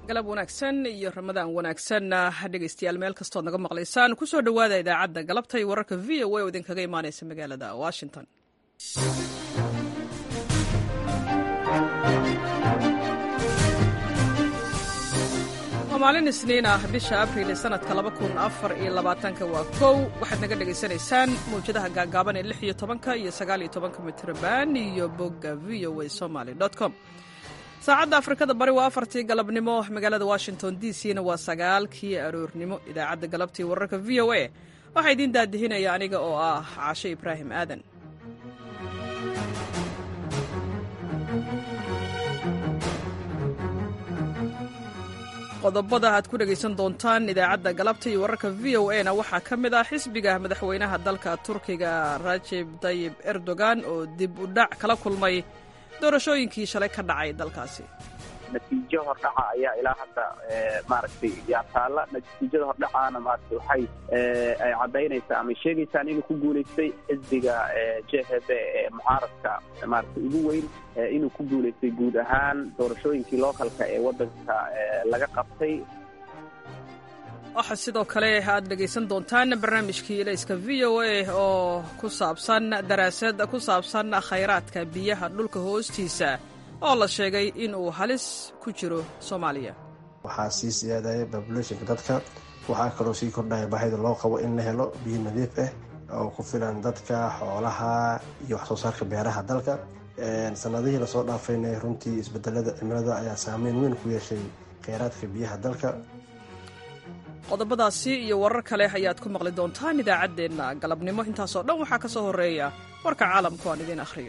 galab wanaagsan iyo ramadaan wanaagsan dhegaystayaal meel kastood naga maqlaysaan ku soo dhowaada idaacadda galabta iyo wararka v o a oo idinkaga imaanaysa magaalada washington waa maalin isniin ah bisha abriil ee sanadka waa kow waxaad naga dhegaysanaysaan mawjadaha gaagaaban ee lix iyo tobanka iyo sagaal iyo tobanka mitrban iyo bogga v o a somaly com saacadda afrikada bari waa afartii galabnimo magaalada washington d c na waa sagaalkii aroornimo idaacadda galabtii wararka v o a waxaa idiin daadihinaya aniga oo ah caashe ibraahim aadan qodobada aad ku dhegaysan doontaan idaacadda galabta iyo wararka v o a na waxaa ka mid ah xisbiga madaxweynaha dalka turkiga rajeb tayib erdogan oo dib u dhac kala kulmay doorashooyinkii shalay ka dhacay dalkaasi natiijo hordhaca ayaa ilaa hadda maaragtay yaa taalla natiijada hordhacaana maaragtay waxay ay caddaynaysaa ama sheegaysaa inuu ku guulaystay xisbiga j h b ee mucaaradka maaragtay ugu weyn inuu ku guulaystay guud ahaan doorashooyinkii lookalka ee waddanka laga qabtay waxaa sidoo kale aad dhegaysan doontaan barnaamijkii ilayska v o a oo ku saabsan daraasad ku saabsan khayraadka biyaha dhulka hoostiisa oo la sheegay in uu halis ku jiro soomaaliya waxaa sii siyaadaya babulationka dadka waxaa kaloo sii kordhaya baahida loo qabo in la helo biyo nadiif ah oo ku filan dadka xoolaha iyo wax soo saarka beeraha dalka sanadihii lasoo dhaafayna runtii isbedelada cimilada ayaa saameyn weyn ku yeeshay kheyraadka biyaha dalka qodobadaasi iyo warar kale ayaad ku maqli doontaan idaacaddeenna galabnimo intaasoo dhan waxaa ka soo horreeya warka caalamku aan idiin akhriyo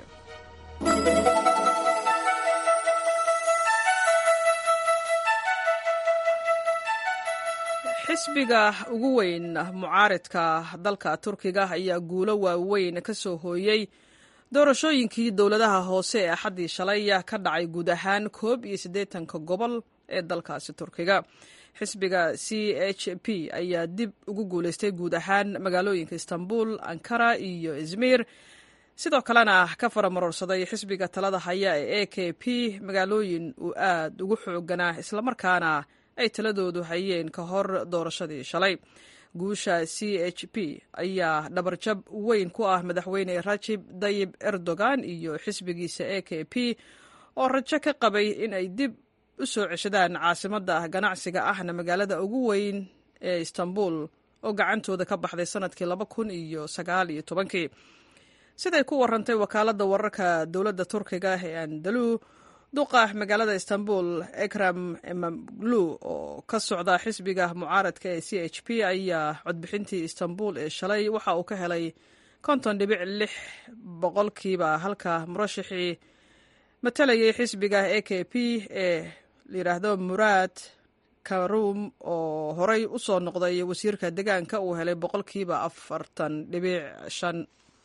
xisbiga ugu weyn mucaaridka dalka turkiga ayaa guulo waaweyn ka soo hooyey doorashooyinkii dowladaha hoose ee axaddii shalay ka dhacay guud ahaan koob iyo siddeetanka gobol ee dalkaasi turkiga xisbiga c h p ayaa dib ugu guulaystay guud ahaan magaalooyinka istanbul ankara iyo izmir sidoo kalena ka faramarorsaday xisbiga talada haya ee a k p magaalooyin uu aad ugu xooganaa islamarkaana ay taladoodu hayeen ka hor doorashadii shalay guusha c h p ayaa dhabarjab weyn ku ah madaxweyne rajib tayib erdogan iyo xisbigiisa a k p oo rajo ka qabay in ay dib u soo ceshadaan caasimadda ganacsiga ahna magaalada ugu weyn ee istanbul oo gacantooda ka baxday sanadkii laba kun iyo sagaal iyo tobankii siday ku warantay wakaaladda wararka dowladda turkiga ee andalu duqa magaalada istanbul ekram emamlu oo ka socda xisbiga mucaaradka ee c h p ayaa codbixintii istanbul ee shalay waxa uu ka helay konton dhibic lix boqolkiiba halka murashixii matalayay xisbiga a k p ee layidhaahdo muraad karum oo horey u soo noqday wasiirka deegaanka uu helay boqolkiiba afartan dhibic shan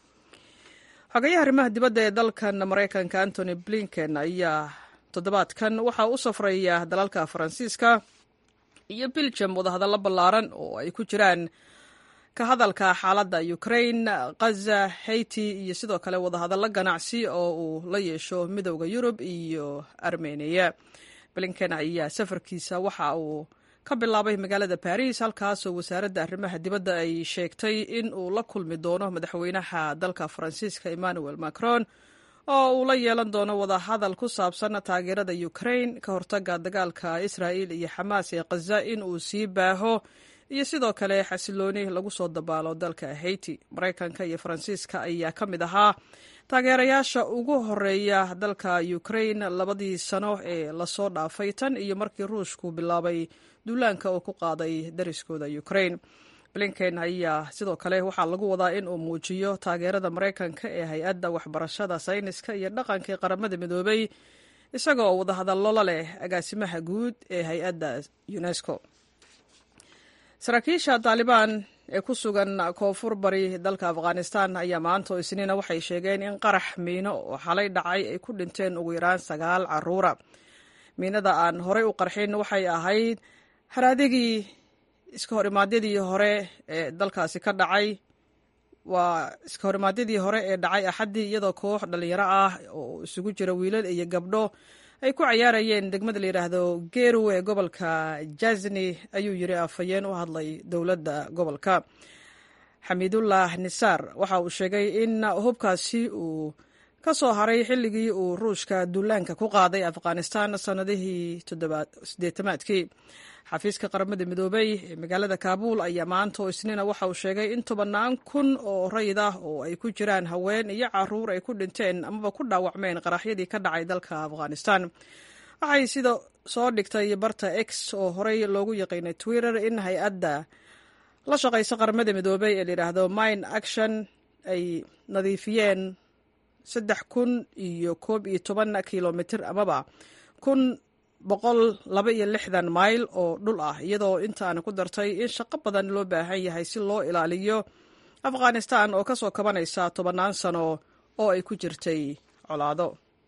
xogayaha arrimaha dibadda ee dalkan maraykanka antony blinken ayaa toddobaadkan waxaa u safraya dalalka faransiiska iyo belgium wadahadallo ballaaran oo ay ku jiraan ka hadalka xaaladda ukraine khaza haiti iyo sidoo kale wadahadallo ganacsi oo uu la yeesho midowda yurub iyo armeniya blinken ayaa safarkiisa waxa uu ka bilaabay magaalada baris halkaasoo wasaaradda arrimaha dibadda ay sheegtay in uu la kulmi doono madaxweynaha dalka faransiiska emmanuel macron oo uu la yeelan doono wadahadal ku saabsan taageerada ukraine ka hortaga dagaalka israa'il iyo xamaas ee khaza in uu sii baaho iyo sidoo kale xasilooni lagu soo dabaalo dalka haiti maraykanka iyo faransiiska ayaa ka mid ahaa taageerayaasha ugu horeeya dalka ukraine labadii sano ee lasoo dhaafay tan iyo markii ruushku bilaabay duulaanka uu ku qaaday dariskooda ukraine blinken ayaa sidoo kale waxaa lagu wadaa in uu muujiyo taageerada maraykanka ee hay-adda waxbarashada sayniska iyo dhaqanka ee qaramada midoobay isagoo wadahadallo la leh agaasimaha guud ee hay-adda unesco saraakiisha taalibaan ee ku sugan koonfur bari dalka afghanistan ayaa maanta oo isniina waxay sheegeen in qarax miino oo xalay dhacay ay ku dhinteen ugu yaraan sagaal caruura miinada aan horey u qarxin waxay ahayd haraadigii iska horimaadyadii hore ee dalkaasi ka dhacay waa iska horimaadyadii hore ee dhacay axaddii iyadoo koox dhallinyaro ah oo isugu jira wiilal iyo gabdho ay ku cayaarayeen degmada la yidhaahdo geeru ee gobolka jazni ayuu yiri afhayeen u hadlay dowladda gobolka xamiidullah nisaar waxa uu sheegay in hubkaasi uu ka soo haray xilligii uu ruushka duulaanka ku qaaday afghanistan sannadihii sideetamaadkii xafiiska qaramada midoobey ee magaalada kaabuul ayaa maanta oo isniina waxa uu sheegay in tobannaan kun oo rayid ah oo ay ku jiraan haween iyo caruur ay ku dhinteen amaba ku dhaawacmeen qaraxyadii ka dhacay dalka afghanistan waxay sida soo dhigtay barta x oo horey loogu yaqiinay twitter in hay-adda la shaqaysa qaramada midoobey ee layidhaahdo mine action ay nadiifiyeen saddex kun iyo koob iyo toban kilomitr amaba kun boqol laba iyo lixdan mayl oo dhul ah iyadoo intaana ku dartay in shaqo badan loo baahan yahay si loo ilaaliyo afghanistan oo ka soo kabanaysa tobannaan sano oo ay ku jirtay colaado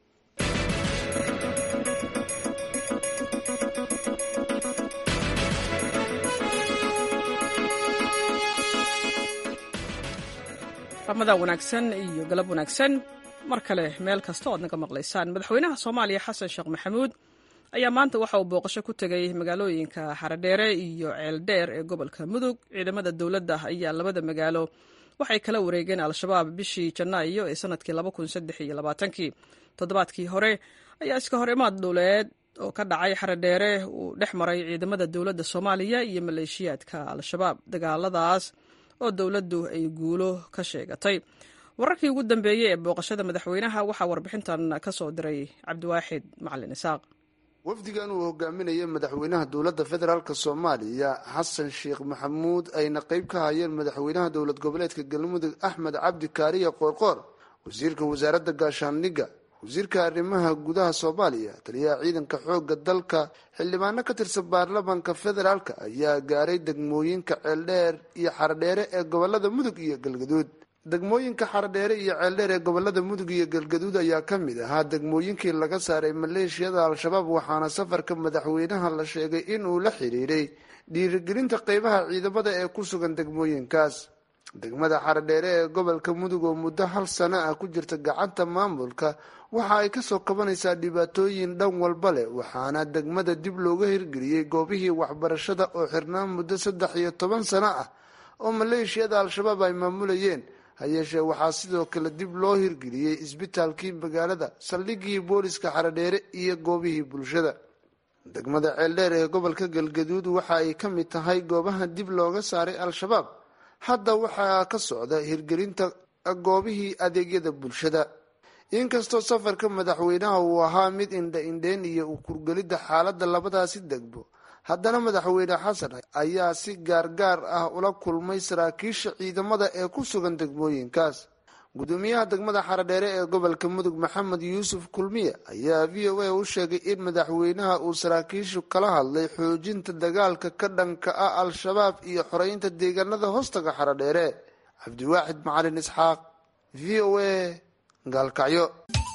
ramadan wanaagsan iyo galab wanaagsan mar kale meel kasta o ad naga maqlaysaan madaxweynaha soomaaliya xasan sheekh maxamuud ayaa maanta waxa uu booqasho ku tegay magaalooyinka xaradheere iyo ceeldheer ee gobolka mudug ciidamada dowladda ayaa labada magaalo waxay kala wareegeen al-shabaab bishii janaayo ee sanadkii kii toddobaadkii hore ayaa iska hor imaad dhuleed oo ka dhacay xaradheere uu dhex maray ciidamada dowladda soomaaliya iyo maleeshiyaadka al-shabaab dagaaladaas oo dowladdu ay guulo ka sheegatay wararkii ugu dambeeyey ee booqashada madaxweynaha waxaa warbixintan ka soo diray cabdiwaaxid macalin isaaq wafdigan uu hogaaminayay madaxweynaha dowladda federaalk soomaaliya xasan sheekh maxamuud ayna qeyb ka hayeen madaxweynaha dowlad goboleedka galmudug axmed cabdi kaariya qoorqoor wasiirka wasaaradda gaashaandhigga wasiirka arrimaha gudaha soomaaliya taliyaha ciidanka xoogga dalka xildhibaano ka tirsan baarlamaanka federaalk ayaa gaaray degmooyinka ceeldheer iyo xaradheere ee gobolada mudug iyo galgaduud degmooyinka xaradheere iyo ceeldheer ee gobolada mudug iyo galgaduud ayaa ka mid ahaa degmooyinkii laga saaray maleeshiyada al-shabaab waxaana safarka madaxweynaha la sheegay inuu la xiriiray dhiirigelinta qeybaha ciidamada ee ku sugan degmooyinkaas degmada xaradheere ee gobolka mudug oo muddo hal sano ah ku jirta gacanta maamulka waxa ay kasoo kabanaysaa dhibaatooyin dhan walba leh waxaana degmada dib looga hirgeliyey goobihii waxbarashada oo xirnaan muddo saddex iyo toban sano ah oo maleeshiyada al-shabaab ay maamulayeen hayeeshee waxaa sidoo kale dib loo hirgeliyey isbitaalkii magaalada saldhigii booliska xaradheere iyo goobihii bulshada degmada ceeldheer ee gobolka galgaduud waxa ay ka mid tahay goobaha dib looga saaray al-shabaab hadda waxaa ka socda hirgelinta goobihii adeegyada bulshada inkastoo safarka madaxweynaha uu ahaa mid indha-indheyn iyo u kurgelidda xaaladda labadaasi degmo haddana madaxweyne xasan ayaa si gaargaar ah ula kulmay saraakiisha ciidamada ee ku sugan degmooyinkaas gudoomiyaha degmada xaradheere ee gobolka mudug maxamed yuusuf kulmiye ayaa v o a u sheegay in madaxweynaha uu saraakiishu kala hadlay xoojinta dagaalka ka dhanka ah al-shabaab iyo xoreynta deegaanada hoostaga xaradheere cabdiwaaxid macalin isxaaq v o a gaalkacyo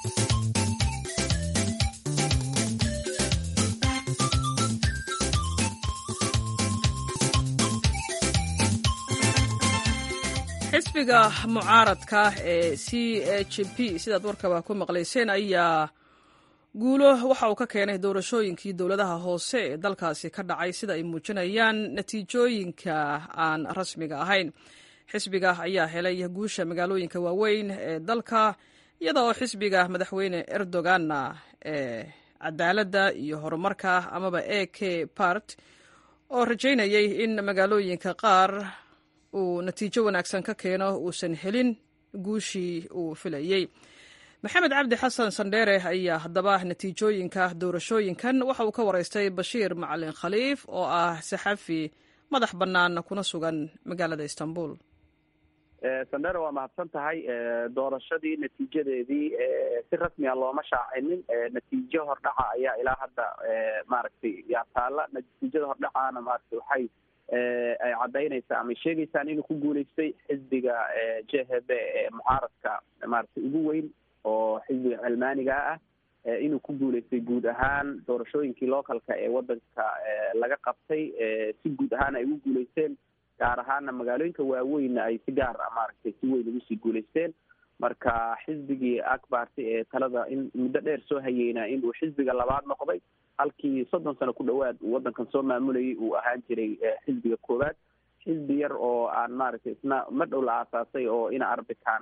xisbiga mucaaradka ee c h p sidaad warkaba ku maqlayseen ayaa guulo waxa uu ka keenay doorashooyinkii dowladaha hoose ee dalkaasi ka dhacay sida ay muujinayaan natiijooyinka aan rasmiga ahayn xisbiga ayaa helay guusha magaalooyinka waaweyn ee dalka iyada oo xisbiga madaxweyne erdoganna ee cadaaladda iyo horumarka amaba a k part oo rajaynayay in magaalooyinka qaar uu natiijo wanaagsan ka keeno uusan helin guushii uu filayey maxamed cabdi xasan sandheere ayaa haddaba natiijooyinka doorashooyinkan waxa uu ka waraystay bashiir macalin khaliif oo ah saxafi madax bannaan kuna sugan magaalada istanbul sandheere waa mahadsan tahay doorashadii natiijadeedii si rasmiga looma shaacinin natiijo hordhaca ayaa ilaa hadda maaragtay yaa taalla natiijada hordhacaana maaragtay waxay ay caddaynaysaa ama sheegaysaan inuu ku guulaystay xisbiga j h b ee mucaaradka maaragtay ugu weyn oo xisbiga cilmaaniga ah inuu ku guulaystay guud ahaan doorashooyinkii localka ee wadanka laga qabtay si guud ahaan ay ugu guulaysteen gaar ahaana magaalooyinka waaweynna ay si gaar ah maaragtay si weyn ugu sii guulaysteen marka xisbigii akbarti ee talada in muddo dheer soo hayeyna inuu xisbiga labaad noqday halkii soddon sano ku dhowaad uu waddankan soo maamulayay uu ahaan jiray xisbiga koowaad xisbi yar oo aan maaragtay isna ma dhow la aasaasay oo ina arbican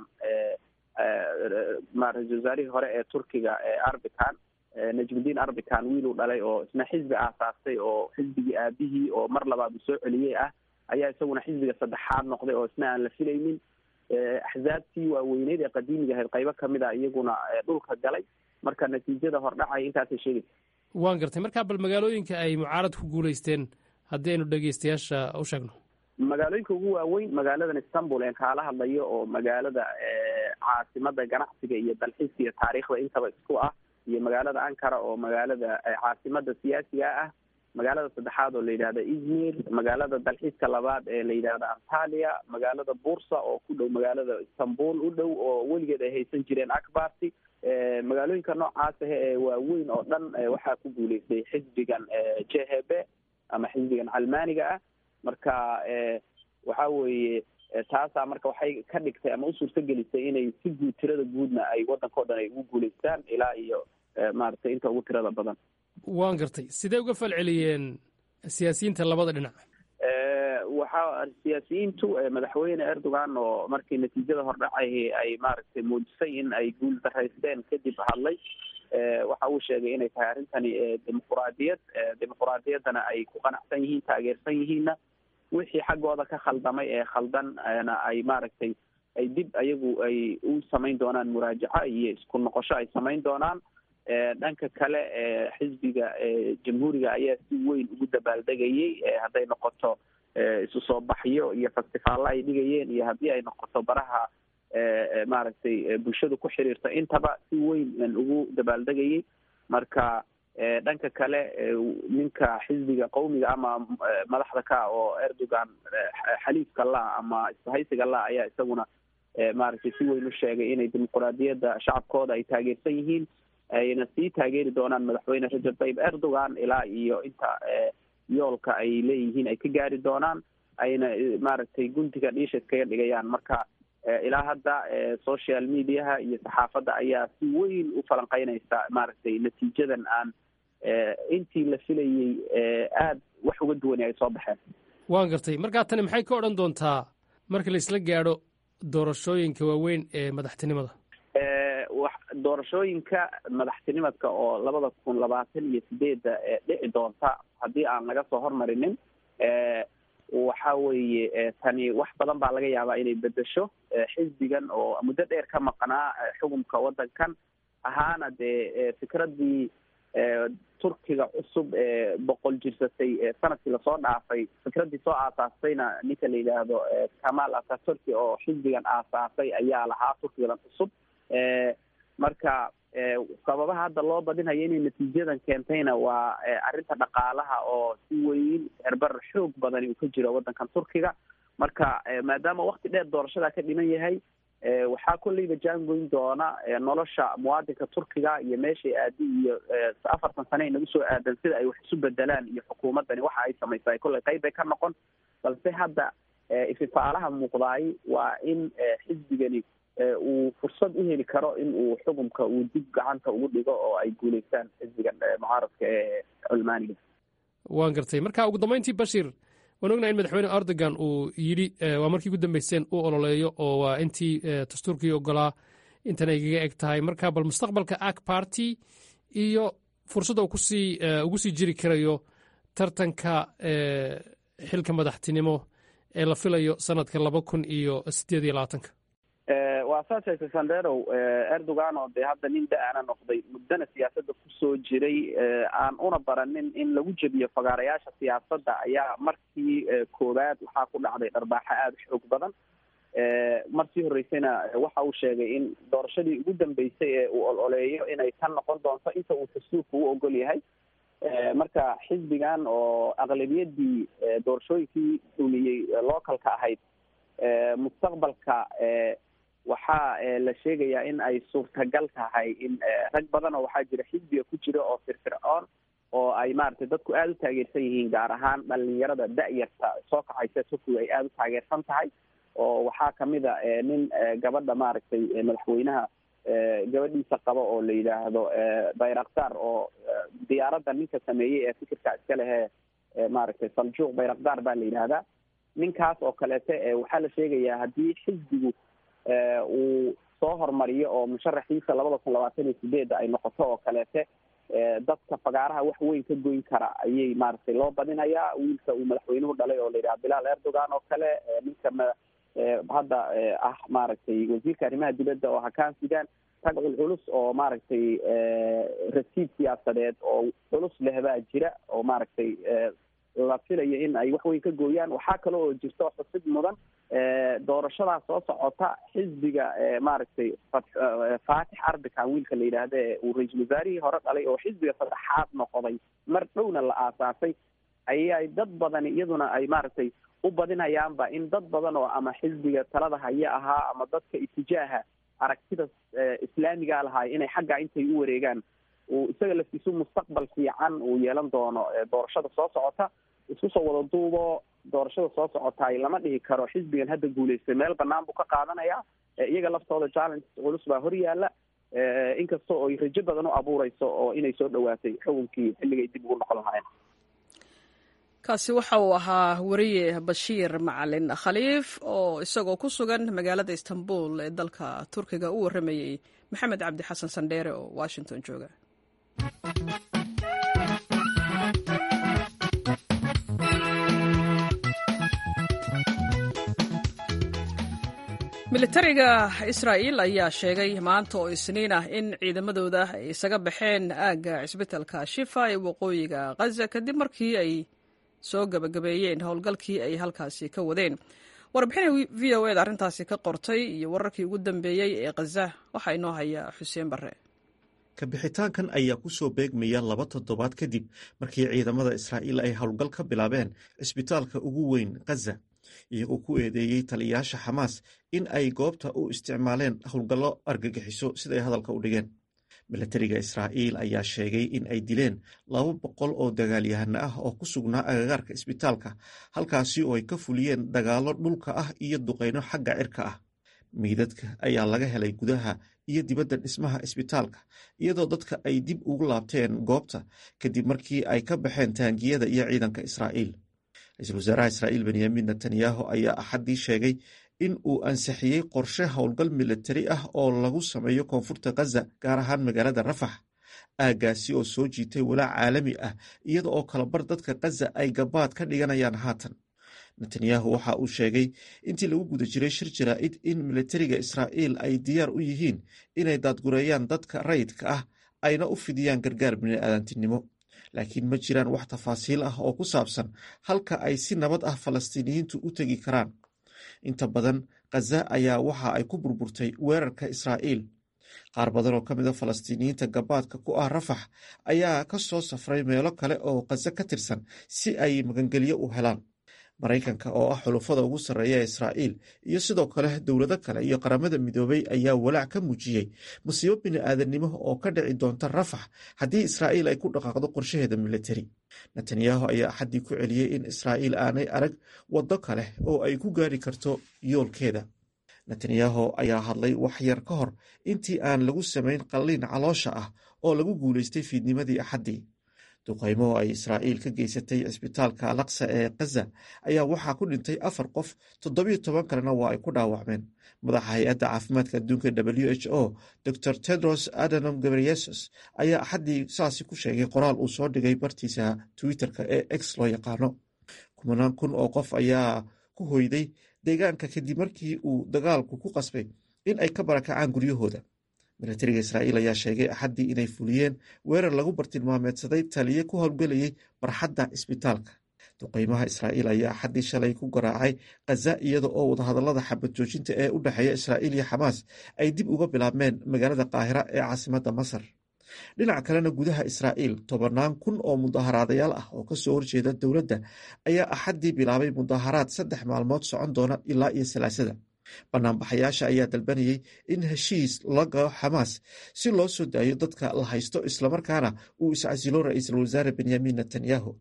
ra-isul wasaarihii hore ee turkiga arbican najmudiin arbican wiil uu dhalay oo isna xisbi aasaastay oo xisbigii aabihii oo mar labaad uu soo celiyey ah ayaa isaguna xisbiga saddexaad noqday oo isna aan la filaynin axzaabtii waaweyneyd ee qadiimiga ahayd qaybo kamid a iyaguna dhulka galay marka natiijada hordhacay intaasay sheegaysa waan gartay markaa bal magaalooyinka ay mucaarad ku guulaysteen haddii aynu dhegeystayaasha u sheegno magaalooyinka ugu waaweyn magaaladan istanbul een kaala hadlayo oo magaalada caasimada ganacsiga iyo dalxiiska iyo taariikhda intaba isku ah iyo magaalada ankara oo magaalada caasimada siyaasiga ah magaalada saddexaad oo la yidhahda izmir magaalada dalxiiska labaad ee la yidhahda antalia magaalada bursa oo ku dhow magaalada istanbul u dhow oo weligeed ay haysan jireen akbarti magaalooyinka noocaas ah ee waaweyn oo dhan waxaa ku guuleystay xisbigan j h b ama xisbigan calmaaniga ah marka waxa weeye taasaa marka waxay ka dhigtay ama u suurto gelisay inay si guud tirada guudna ay waddanka o dhan ay ugu guulaystaan ilaa iyo maaragtay inta ugu tirada badan waan gartay sidee uga falceliyeen siyaasiyiinta labada dhinac waxa siyaasiyiintu madaxweyne erdogan oo markii natiijada hordhacay ay maaragtay muujisay in ay guul daraysteen kadib hadlay waxa uu sheegay inay tahay arrintani dimuquraadiyad dimuquraadiyaddana ay ku qanacsan yihiin taageersan yihiinna wixii xaggooda ka khaldamay ee khaldanna ay maaragtay ay dib ayagu ay u samayn doonaan muraajaco iyo isku noqosho ay samayn doonaan dhanka kale xisbiga jamhuuriga ayaa si weyn ugu dabaaldegayay hadday noqoto isu soo baxyo iyo festivaalla ay dhigayeen iyo haddii ay noqoto baraha maaragtay bulshadu ku xiriirta intaba si weyn ugu dabaaldegayay marka dhanka kale ninka xisbiga qawmiga ama madaxda ka oo erdogan xaliifka la ama isbahaysiga la ayaa isaguna maaragtay si weyn u sheegay inay dimuquraadiyadda shacabkooda ay taageersan yihiin ayna sii taageeri doonaan madaxweyne rajab tayyib erdogan ilaa iyo inta yoolka ay leeyihiin ay ka gaari doonaan ayna maaragtay guntiga dhiisha iskaga dhigayaan marka ilaa hadda social mediaha iyo saxaafadda ayaa si weyn u falanqeynaysa maaragtay natiijadan aan intii la filayey aada wax uga duwani ay soo baxeen waan gartay markaa tani maxay ka odhan doontaa marka la isla gaadho doorashooyinka waaweyn ee madaxtinimada doorashooyinka madaxtinimadka oo labada kun labaatan iyo sideedda dhici doonta haddii aan laga soo hormarinin waxa weeye tani wax badan baa laga yaabaa inay bedesho xisbigan oo muddo dheer ka maqnaa xukunka waddankan ahaana dee fikradii turkiga cusub ee boqol jirsatay sanadkii lasoo dhaafay fikraddii soo aasaastayna ninka la yidhaahdo kamal ataturki oo xisbigan aasaasay ayaa lahaa turkigan cusub marka sababaha hadda loo badinhayo inay natiijadan keentayna waa arrinta dhaqaalaha oo si weyn herbar xoog badani uu ka jiro waddankan turkiga marka maadaama wakti dheer doorashadaa ka dhiman yahay waxaa kolleyba jaangoyn doona nolosha muwaadinka turkiga iyo meeshay aadi iyo afartan sane inagu soo aadan sida ay wax isu bedelaan iyo xukuumaddani waxa ay samaysaa kolley qayb bay ka noqon balse hadda ififaalaha muuqdaay waa in xisbigani uu fursad u heli karo in uu xukunka uu dib gacanta ugu dhigo oo ay guulaystaan xisbigan mucaaradka ee culmaaniga waan gartay marka ugu dambeyntii bashir waan ognahay in madaxweyne erdogan uu yidhi waa markii ugu dambeyseen uu ololeeyo oo waa intii dastuurkii ogolaa intan ay kaga eg tahay marka bal mustaqbalka ak party iyo fursadda uu kusii ugu sii jiri karayo tartanka xilka madaxtinimo ee la filayo sanadka laba kun iyo sideed iyo labaatanka waa saas hayse sanderow erdogan oo dee hadda nin da-ana noqday muddana siyaasadda kusoo jiray aan una baranin in lagu jebiyo fagaarayaasha siyaasadda ayaa markii koowaad waxaa ku dhacday dharbaaxo aada u xoog badan markii horreysayna waxa uu sheegay in doorashadii ugu dambeysay ee uu ololeeyo inay tan noqon doonto inta uu dastuurka u ogol yahay marka xisbigan oo aqlabiyadii doorashooyinkii dhuliyey localka ahayd mustaqbalka waxaa la sheegayaa in ay suurtagal tahay in rag badan oo waxaa jira xisbiga ku jira oo firfircoon oo ay maaragtay dadku aada u taageersan yihiin gaar ahaan dhalinyarada da-yarta soo kacaysa turkiga ay aada u taageersan tahay oo waxaa kamid a nin gabadha maaragtay madaxweynaha gabadhiisa qaba oo la yidhaahdo bayraktar oo diyaaradda ninka sameeyey ee fikirka iska lehe maaragtay saljuuq bayraktar baa la yidhahdaa ninkaas oo kaleete waxaa la sheegayaa haddii xisbigu uu soo hormariyo oo musharaxiisa labada kun labaatan iyo sideedda ay noqoto oo kaleete dadka fagaaraha wax weyn ka goyn kara ayay maaragtay loo badinayaa wiilka uu madaxweynuhu dhalay oo la yidhaha bilaal erdogan oo kale ninka hadda ah maaragtay wasiirka arrimaha dibadda oo hakaan sudan rag culculus oo maaragtay rasiid siyaasadeed oo culus leh baa jira oo maaragtay la filayo in ay wax weyn ka gooyaan waxaa kale oo jirto xusid mudan doorashadaa soo socota xisbiga maaragtay faatix arbican wiilka la yidhaahda ee uu ra-iisul wasaarihii hore dhalay oo xisbiga saddexaad noqday mar dhowna la aasaasay ayay dad badani iyaduna ay maaragtay u badinayaanba in dad badan oo ama xisbiga talada haya ahaa ama dadka itijaaha aragtida islaamiga lahaay inay xagga intay u wareegaan uu isaga laftiisu mustaqbal fiican uu yeelan doono doorashada soo socota isku soo wada duubo doorashada soo socotaay lama dhihi karo xisbigan hadda guulaystay meel banaan buu ka qaadanaya iyaga laftooda challenge culus baa hor yaala inkastoo ay rajo badan u abuureyso oo inay soo dhawaatay xukunkii xilligay dib ugu noqon lahaayeen kaasi waxa uu ahaa weriye bashiir macalin khaliif oo isagoo ku sugan magaalada istanbul ee dalka turkiga u warramayey maxamed cabdi xasan sandheere oo washington jooga militariga israa'iil ayaa sheegay maanta oo isniin ah in ciidamadooda ay isaga baxeen aagga cisbitalka shifa ee waqooyiga khaza kadib markii ay soo gabagabeeyeen howlgalkii ay halkaasi ka wadeen warbixina v o eda arrintaasi ka qortay iyo wararkii ugu dambeeyey ee khaza waxaa inoo haya xuseen barre kabixitaankan ayaa ku soo beegmaya laba toddobaad kadib markii ciidamada israa'iil ay howlgal ka bilaabeen cisbitaalka ugu weyn khaza iyagoo ku eedeeyey taliyayaasha xamaas in ay goobta u isticmaaleen howlgallo argagixiso siday hadalka u dhigeen milatariga israa'iil ayaa sheegay in ay dileen laba boqol oo dagaalyahano ah oo ku sugnaa agagaarka isbitaalka halkaasi oo ay ka fuliyeen dagaallo dhulka ah iyo duqayno xagga cirka ah miidadka ayaa laga helay gudaha iyo dibadda dhismaha isbitaalka iyadoo dadka ay dib ugu laabteen goobta kadib markii ay ka baxeen taangiyada iyo ciidanka israa'iil ra-iisul wasaaraha israa'iil benyamin netanyahu ayaa axaddii sheegay in uu ansixiyey qorshe howlgal militari ah oo lagu sameeyo koonfurta khaza gaar ahaan magaalada rafax aaggaasi oo soo jiitay walaac caalami ah iyada oo kalabar dadka khaza ay gabaad ka dhiganayaan haatan netanyahu waxa uu sheegay intii lagu guda jiray shir jaraa'id in militariga israa'iil ay diyaar u yihiin inay daadgureeyaan dadka rayidka ah ayna u fidiyaan gargaar bini'aadantinimo laakiin ma jiraan wax tafaasiil ah oo ku saabsan halka ay si nabad ah falastiiniyiintu u tegi karaan inta badan khaza ayaa waxa ay ku burburtay weerarka israa'iil qaar badan oo ka mid a falastiiniyiinta gabaadka ku ah rafax ayaa ka soo safray meelo kale oo khaza ka tirsan si ay magangelyo u helaan maraykanka oo ah xulufada ugu sarreeya ee israa'iil iyo sidoo kale dowlado kale iyo qaramada midoobay ayaa walaac ka muujiyey musiibo bini'aadanimo oo ka dhici doonta rafax haddii israa'iil ay ku dhaqaaqdo qorshaheeda militari netanyahu ayaa axaddii ku celiyey in israa'iil aanay arag waddo kale oo ay ku gaari karto yoolkeeda netanyahu ayaa hadlay wax yar ka hor intii aan lagu samayn qalliin caloosha ah oo lagu guulaystay fiidnimadii axaddii duqaymo oo ay israa'iil ka geysatay cisbitaalka alaqsa ee khaza ayaa waxaa ku dhintay afar qof toddobiyo toban kalena waa ay ku dhaawacmeen madaxa hay-adda caafimaadka adduunka w h o dor tedros adanom gabriyesus ayaa axaddii saasi ku sheegay qoraal uu soo dhigay bartiisa twitter-ka ee x loo yaqaano kumanaan kun oo qof ayaa ku hoyday deegaanka kadib markii uu dagaalku ku qasbay in ay ka barakacaan guryahooda milatariga israa'iil ayaa sheegay axaddii inay fuliyeen weerar lagu bartilmaameedsaday taliye ku howlgelayay barxadda isbitaalka duqaymaha israa'iil ayaa axaddii shalay ku garaacay khaza iyada oo wadahadallada xabad joojinta ee u dhexeeya israa'iil iyo xamaas ay dib uga bilaabmeen magaalada qaahira ee caasimadda masar dhinaca kalena gudaha israa'iil tobannaan kun oo mudaharaadayaal ah oo kasoo horjeeda dowladda ayaa axaddii bilaabay mudaharaad saddex maalmood socon doona ilaa iyo salaasada banaanbaxayaasha ayaa dalbanayay in heshiis la galo xamaas si loo soo daayo dadka la haysto islamarkaana uu iscasilo ra-iisul wasaare benyamin netanyahu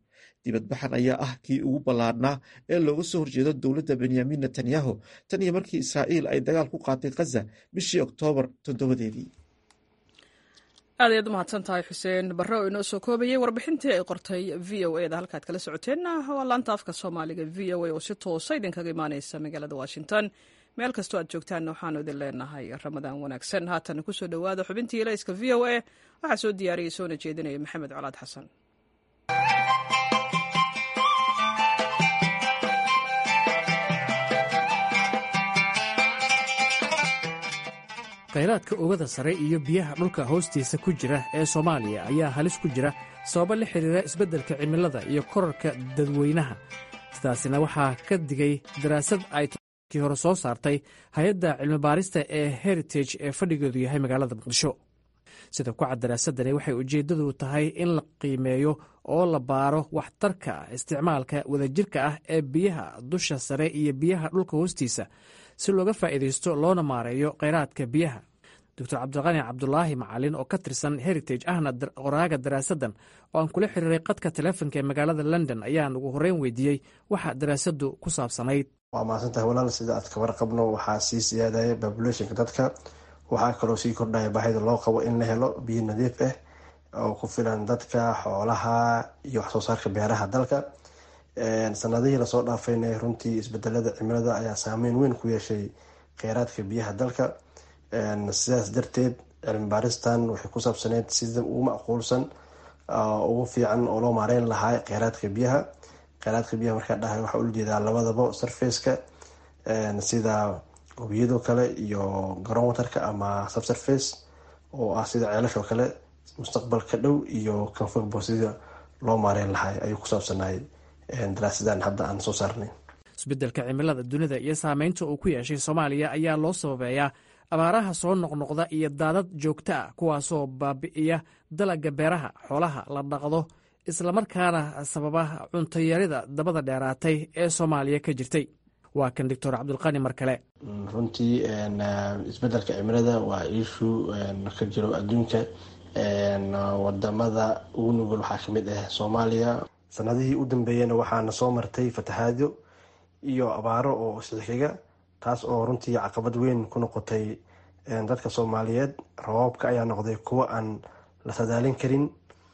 dibadbaxan ayaa ah kii ugu ballaadhnaa ee looga soo horjeedo dowladda benyamin netanyahu tan iyo markii israa'iil ay dagaal ku qaatay khaza bishii oktoobar toddobadeedii aad ayaad u mahadsan tahay xuseen barre oo inoo soo koobayay warbixintii ay qortay v o e da halkaad kala socoteenna waa laanta afka soomaaliga v o a oo si toosa idinkaga imaaneysa magaalada washington meel kastoo aad joogtaanna waxaanu idin leenahay ramadaan wanaagsan haatan kusoo dhowaada xubintii ilayska v o a waxaa soo diyaariyay soona jeedinaya maxamed colaad xasan khayraadka oogada sare iyo biyaha dhulka hoostiisa ku jira ee soomaaliya ayaa halis ku jira sababo la xidhiira isbeddelka cimilada iyo korarka dadweynaha sidaasina waxaa ka digay daraasad ay kii hore soo saartay hay-adda cilmibaarista ee heritage ee fadhigeedu yahay magaalada muqdisho sida ku cad daraasadani waxay ujeeddadu tahay in la qiimeeyo oo la baaro waxtarka isticmaalka wadajirka ah ee biyaha dusha sare iyo biyaha dhulka hoostiisa si looga faa'iidaysto loona maareeyo kheyraadka biyaha doctor cabdiqani cabdulaahi macalin oo ka tirsan heritage ahna qoraaga daraasaddan oo aan kula xiriiray qadka teleefonka ee magaalada london ayaan ugu horreyn weydiiyey waxa daraasaddu ku saabsanayd waa mahadsantahay walaal sida aad ka warqabno waxaa sii siyaadaya babulationka dadka waxaa kaloo sii kordhaya baahida loo qabo in la helo biyo nadiif ah oo ku filan dadka xoolaha iyo waxsoo saarka beeraha dalka sanadihii lasoo dhaafayna runtii isbedelada cimilada ayaa saameyn weyn ku yeeshay kheyraadka biyaha dalka sidaas darteed cilmi baaristan waxay ku saabsaneyd sida ugu macquulsan ugu fiican oo loo maareyn lahaa kheyraadka biyaha kheyraadka biyaha markaa dhahay waxaa ula jeedaa labadaba surfaceka sida webiyadoo kale iyo garoon waterka ama subsurface oo ah sida ceelashoo kale mustaqbalka dhow iyo kanfogbo sida loo maareyn lahay ayuu ku saabsanay daraasadan hadda aan soo saarnay isbeddelka cimilada dunida iyo saameynta uu ku yeeshay soomaaliya ayaa loo sababeeyaa abaaraha soo noqnoqda iyo daadad joogto ah kuwaasoo baabi'iya dalagga beeraha xoolaha la dhaqdo islamarkaana sababa cuntayarida dabada dheeraatay ee soomaaliya ka jirtay waa kan doctor cabdulqani mar kale runtii isbedelka cimilada waa iishu ka jiro adduunka wadamada ugu nugul waxaa kamid ah soomaaliya sanadihii u dambeeyena waxaana soo martay fatahaado iyo abaaro oo isxixiga taas oo runtii caqabad weyn ku noqotay dadka soomaaliyeed rabaabka ayaa noqday kuwo aan la sadaalin karin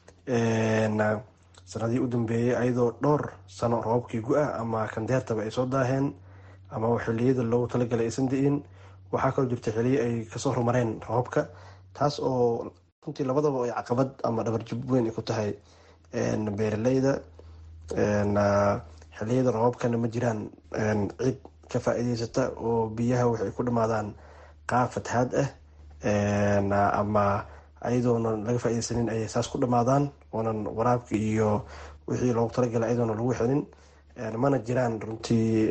sanadihii u dambeeyey ayadoo dhowr sano rabaabkii gu-ah ama kandeertaba ay soo daaheen ama xiliyada loogu talagalay aysan da-in waxaa kaloo jirta xiliyo ay kasoo horumareen rabaabka taas oo runtii labadaba ay caqabad ama dhabarjub weyn ay ku tahay beeraleyda xiliyada rabaabkana ma jiraan cid ka faa-iideysata oo biyaha waxay ku dhamaadaan qaab fatahaad ah ama ayadoona laga faa-ideysanin ayay saas ku dhamaadaan oonan waraabka iyo wixii loogu talagalay ayadoona lagu xelin mana jiraan runtii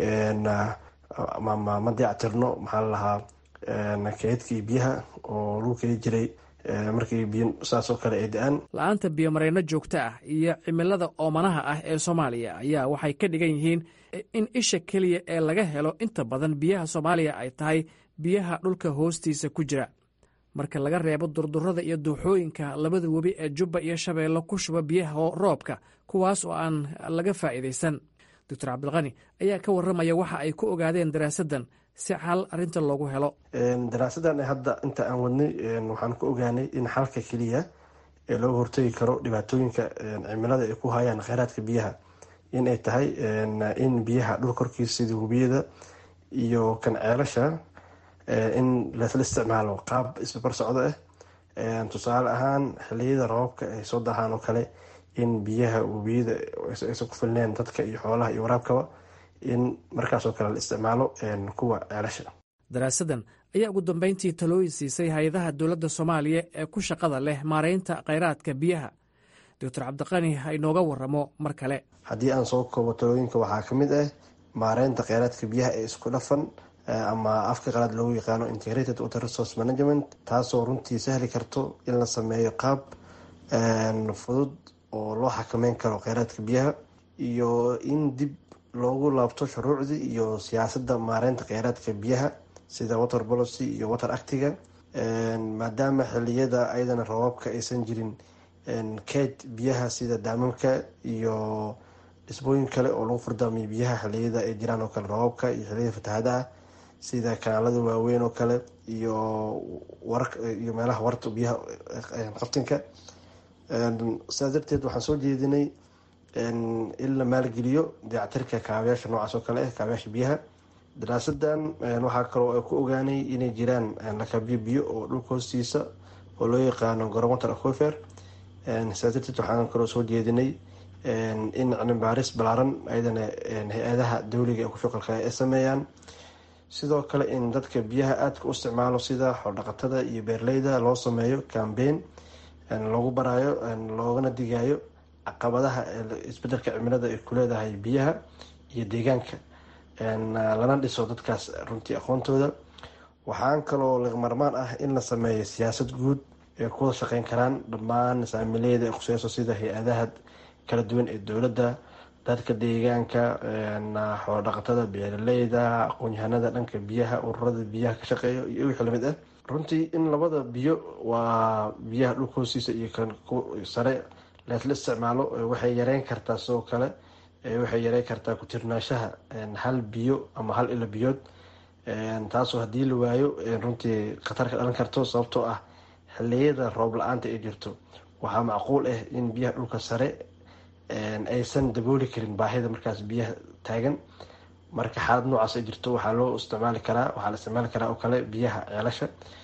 ma dayactirno maxaa lalahaa keedkii biyaha oo lagu keli jiray markii biyo saasoo kale ay da-aan la-aanta biyomareyno joogto ah iyo cimilada oomanaha ah ee soomaaliya ayaa waxay ka dhigan yihiin in isha keliya ee laga helo inta badan biyaha soomaaliya ay tahay biyaha dhulka hoostiisa ku jira marka laga reebo durdurada iyo duuxooyinka labada webi ee jubba iyo shabeello ku shuba biyaha roobka kuwaas oo aan laga faa'iidaysan doctor cabdilqani ayaa ka warramaya waxa ay ku ogaadeen daraasaddan si xal arrinta loogu helo daraasadan hadda inta aan wadnay waxaan ku ogaanay in xalka keliya ee looga hortagi karo dhibaatooyinka cimilada ay ku hayaan kheyraadka biyaha in ay tahay in biyaha dhul korkiisa sida webiyada iyo kan ceelasha in lasla isticmaalo qaab isbabar socdo ah tusaale ahaan xiliyada roobabka ay soo dahaan oo kale in biyaha webiyada aysan ku filneen dadka iyo xoolaha iyo waraabkaba in markaasoo kale la isticmaalo kuwa ceelasha daraasaddan ayaa ugu dambeyntii talooyin siisay hay-adaha dowladda soomaaliya ee ku shaqada leh maareynta kheyraadka biyaha doctor cabdiqani ha inooga waramo mar kale haddii aan soo koobo talooyinka waxaa ka mid ah maareynta kheyraadka biyaha ee isku dhafan ama afka qalaad loogu yaqaano integrated water resource management taasoo runtii sahli karto in la sameeyo qaab fudud oo loo xakameyn karo kheyraadka biyaha iyo in dib loogu laabto shuruucdii iyo siyaasadda maareynta kheyraadka biyaha sida water policy iyo water actiga maadaama xiliyada ayadana rabaabka aysan jirin keyd biyaha sida daamamka iyo dhisbooyin kale oo lagu fardaamiyo biyaha xiliyada ay jiraan oo kale roobabka iyo xiliyada fatahaadaha sida kanaalada waaweyn oo kale iyo iyo meelaha warta biyaha qaftinka sidaas darteed waxaan soo jeedinay in la maalgeliyo dayactirka kaabayaasha noocaas oo kale ah kaabayaasha biyaha daraasadan waxaa kaloo ay ku ogaanay inay jiraan lakabyo biyo oo dhulka hoostiisa oo loo yaqaano goromatal aquifer sidaas darteed waxaan kaloo soo jeedinay in cilmibaaris balaaran ayadana hay-adaha dawliga ee kushuqalka ay sameeyaan sidoo kale in dadka biyaha aadka u isticmaalo sida xoodhaqatada iyo beerleyda loo sameeyo cambeyn loogu baraayo loogana digayo caqabadaha isbedelka cimilada ay ku leedahay biyaha iyo deegaanka lana dhiso dadkaas runtii aqoontooda waxaan kaloo lagmarmaan ah in la sameeyo siyaasad guud ay kuwada shaqeyn karaan dhammaan saamileeda ee khuseyso sida hay-adaha kala duwan ee dowladda dadka deegaanka xoolodhaqatada beeraleyda aqoon-yahanada dhanka biyaha ururada biyaha ka shaqeeya iyo wixii lamid ah runtii in labada biyo waa biyaha dhulka hoostiisa iyo kan sare leesla isticmaalo waxay yareyn kartaa sidoo kale waxay yareyn kartaa ku-tirnaanshaha hal biyo ama hal ilo biyood taasoo haddii la waayo runtii khatar ka dhalan karto sababtoo ah xiliyada roob la-aanta ay jirto waxaa macquul ah in biyaha dhulka sare aysan dabooli karin baahida markaas biyaha taagan marka xaalad noocaas ay jirto waxaa loo isticmaali karaa waxaa la isticmaali karaa oo kale biyaha ceelasha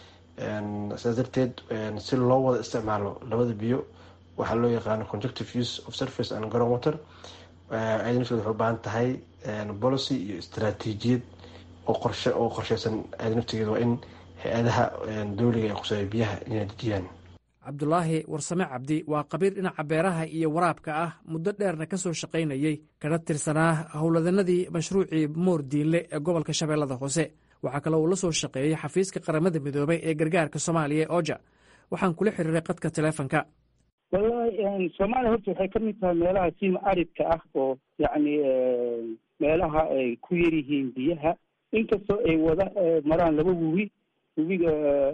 sidaas darteed si loo wada isticmaalo labada biyo waxaa loo yaqaano conjuctive use of surface and ground water ayada nafteed waxay u baahan tahay policy iyo istaraatiijiyad oo qorshe oo qorsheysan ayada naftigeeda waa in hay-adaha dowliga ee quseeya biyaha inay dejiyaan cabdulaahi warsame cabdi waa qabiir dhinaca beeraha iyo waraabka ah muddo dheerna ka soo shaqaynayey kana tirsanaa howladanadii mashruucii moor diinle ee gobolka shabeellada hoose waxaa kaloo uu la soo shaqeeyey xafiiska qaramada midoobay ee gargaarka soomaaliya ee oja waxaan kula xiriiray qadka teleefonka wallahi soomaaliya horta waxay ka mid tahay meelaha sima aridka ah oo yacni meelaha ay ku yar yihiin biyaha inkastoo ay wada maraan laba webi webiga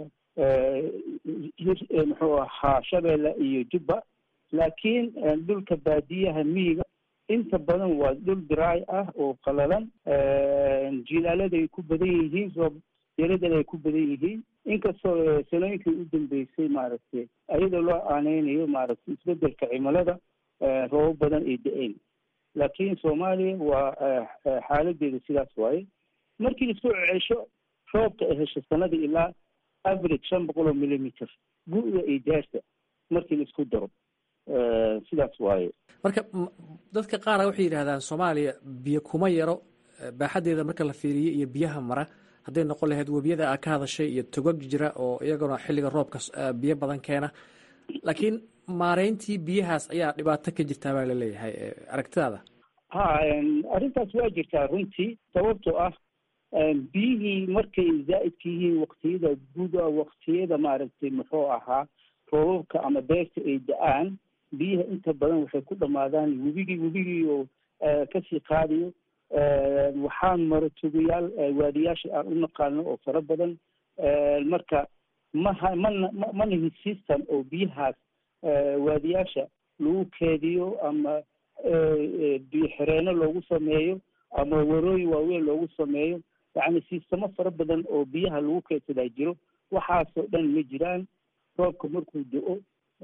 muxuu ahaa shabeelle iyo jubba laakiin dhulka baadiyaha miyiga inta badan waa dhul diraay ah oo qalalan jilaalada ay ku badan yihiin roob yaradana ay ku badan yihiin inkastoo sanooyinkii u dambeysay maaragtay ayadoo loo aaneynayo maaragtay isbedelka cimilada roobo badan ay da-een laakiin soomaaliya waa xaaladeeda sidaas waaye markii lasoo cesho roobka ay hesho sanada ilaa average shan boqol oo millimeter gu-da iyo jaarta markii la isku daro sidaas waaye marka dadka qaara waxay yidhahdaan soomaaliya biyo kuma yaro baaxaddeeda marka la fiiriyo iyo biyaha mara hadday noqon lahayd webiyada aa ka hadashay iyo togag jira oo iyaguna xilliga roobka biyo badan keena laakiin maareyntii biyahaas ayaa dhibaato ka jirtaa baa laleeyahay aragtidaada ha arrintaas waa jirtaa runtii sababtoo ah biyihii markay zaa'idka yihiin waktiyada guda waktiyada maaragtay muxuu ahaa roobabka ama beerta ay da-aan biyaha inta badan waxay ku dhamaadaan webigii webigii oo kasii qaadayo waxaan maro tugayaal waadiyaasha aan u naqaano oo fara badan marka maha mana manahi system oo biyahaas waadiyaasha lagu keediyo ama biyo xireenno loogu sameeyo ama warooyin waaweyn loogu sameeyo yacni sistamo fara badan oo biyaha lagu keedsadaa jiro waxaasoo dhan ma jiraan roobka markuu do-o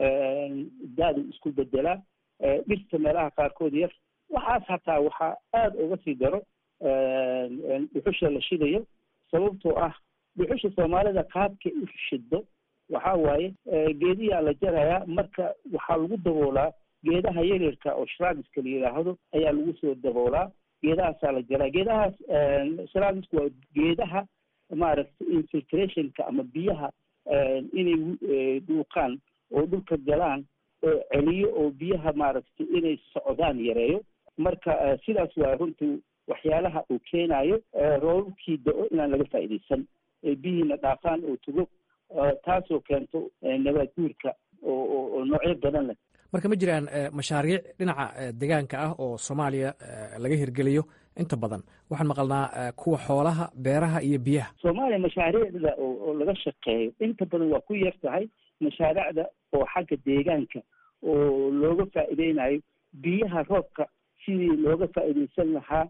daadu isku bedelaa dhirta meelaha qaarkood yar waxaas hataa waxaa aada uga sii daro dhuxusha la shidayo sababtoo ah dhuxusha soomaalida qaabkay u shido waxaa waaye geediyaa la jarayaa marka waxaa lagu daboolaa geedaha yaryarka oo shraabiska la yidhaahdo ayaa lagu soo daboolaa geedahaasaa la jaraa geedahaas shrabisku waa geedaha maaragtay infiltrationka ama biyaha inay dhuuqaan oo dhulka galaan oo celiyo oo biyaha maaragtay inay socdaan yareeyo marka sidaas waa runtii waxyaalaha uu keenayo roobabkii da-o inaan laga faa'iidaysan biyihiina dhaafaan oo tugo taasoo keento nabaad guurka oo noocyo badan leh marka ma jiraan mashaariic dhinaca deegaanka ah oo soomaaliya laga hirgeliyo inta badan waxaan maqalnaa kuwa xoolaha beeraha iyo biyaha soomaaliya mashaariicda oo laga shaqeeyo inta badan waa ku yar tahay mashaariicda oo xagga deegaanka oo looga faa'iideynayo biyaha roobka sidii looga faa'iidaysan lahaa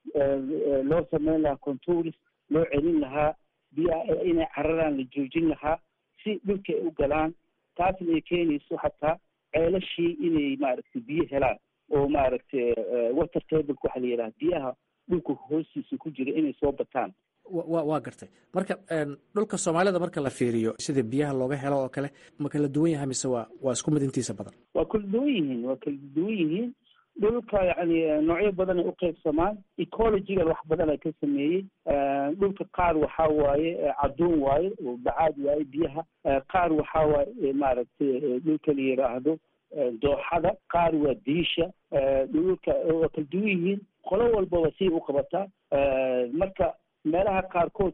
loo sameyn lahaa controls loo celin lahaa biyaha inay cararaan la joojin lahaa si dhulka ay u galaan taasna ay keenayso xataa ceelashii inay maaragtay biyo helaan oo maaragtay water tableka waxa la yidhaha biyaha dhulka hoostiisa ku jira inay soo bataan wa waa gartay marka dhulka soomaalida marka la fiiriyo sida biyaha looga helo oo kale ma kala duwan yahay mise waa waa isku mid intiisa badan waa kala duwan yihiin waa kala duwan yihiin dhulka yani noocyo badan ay uqeybsamaan ecologiga wax badan ay ka sameeyey dhulka qaar waxaa waaye cadduun waaye oo bacaad waaye biyaha qaar waxaa waaye maaragtay dhulka la yidhaahdo dooxada qaar waa diisha dhulka waa kala duwan yihiin qolo walbaba siay u qabataa marka meelaha qaarkood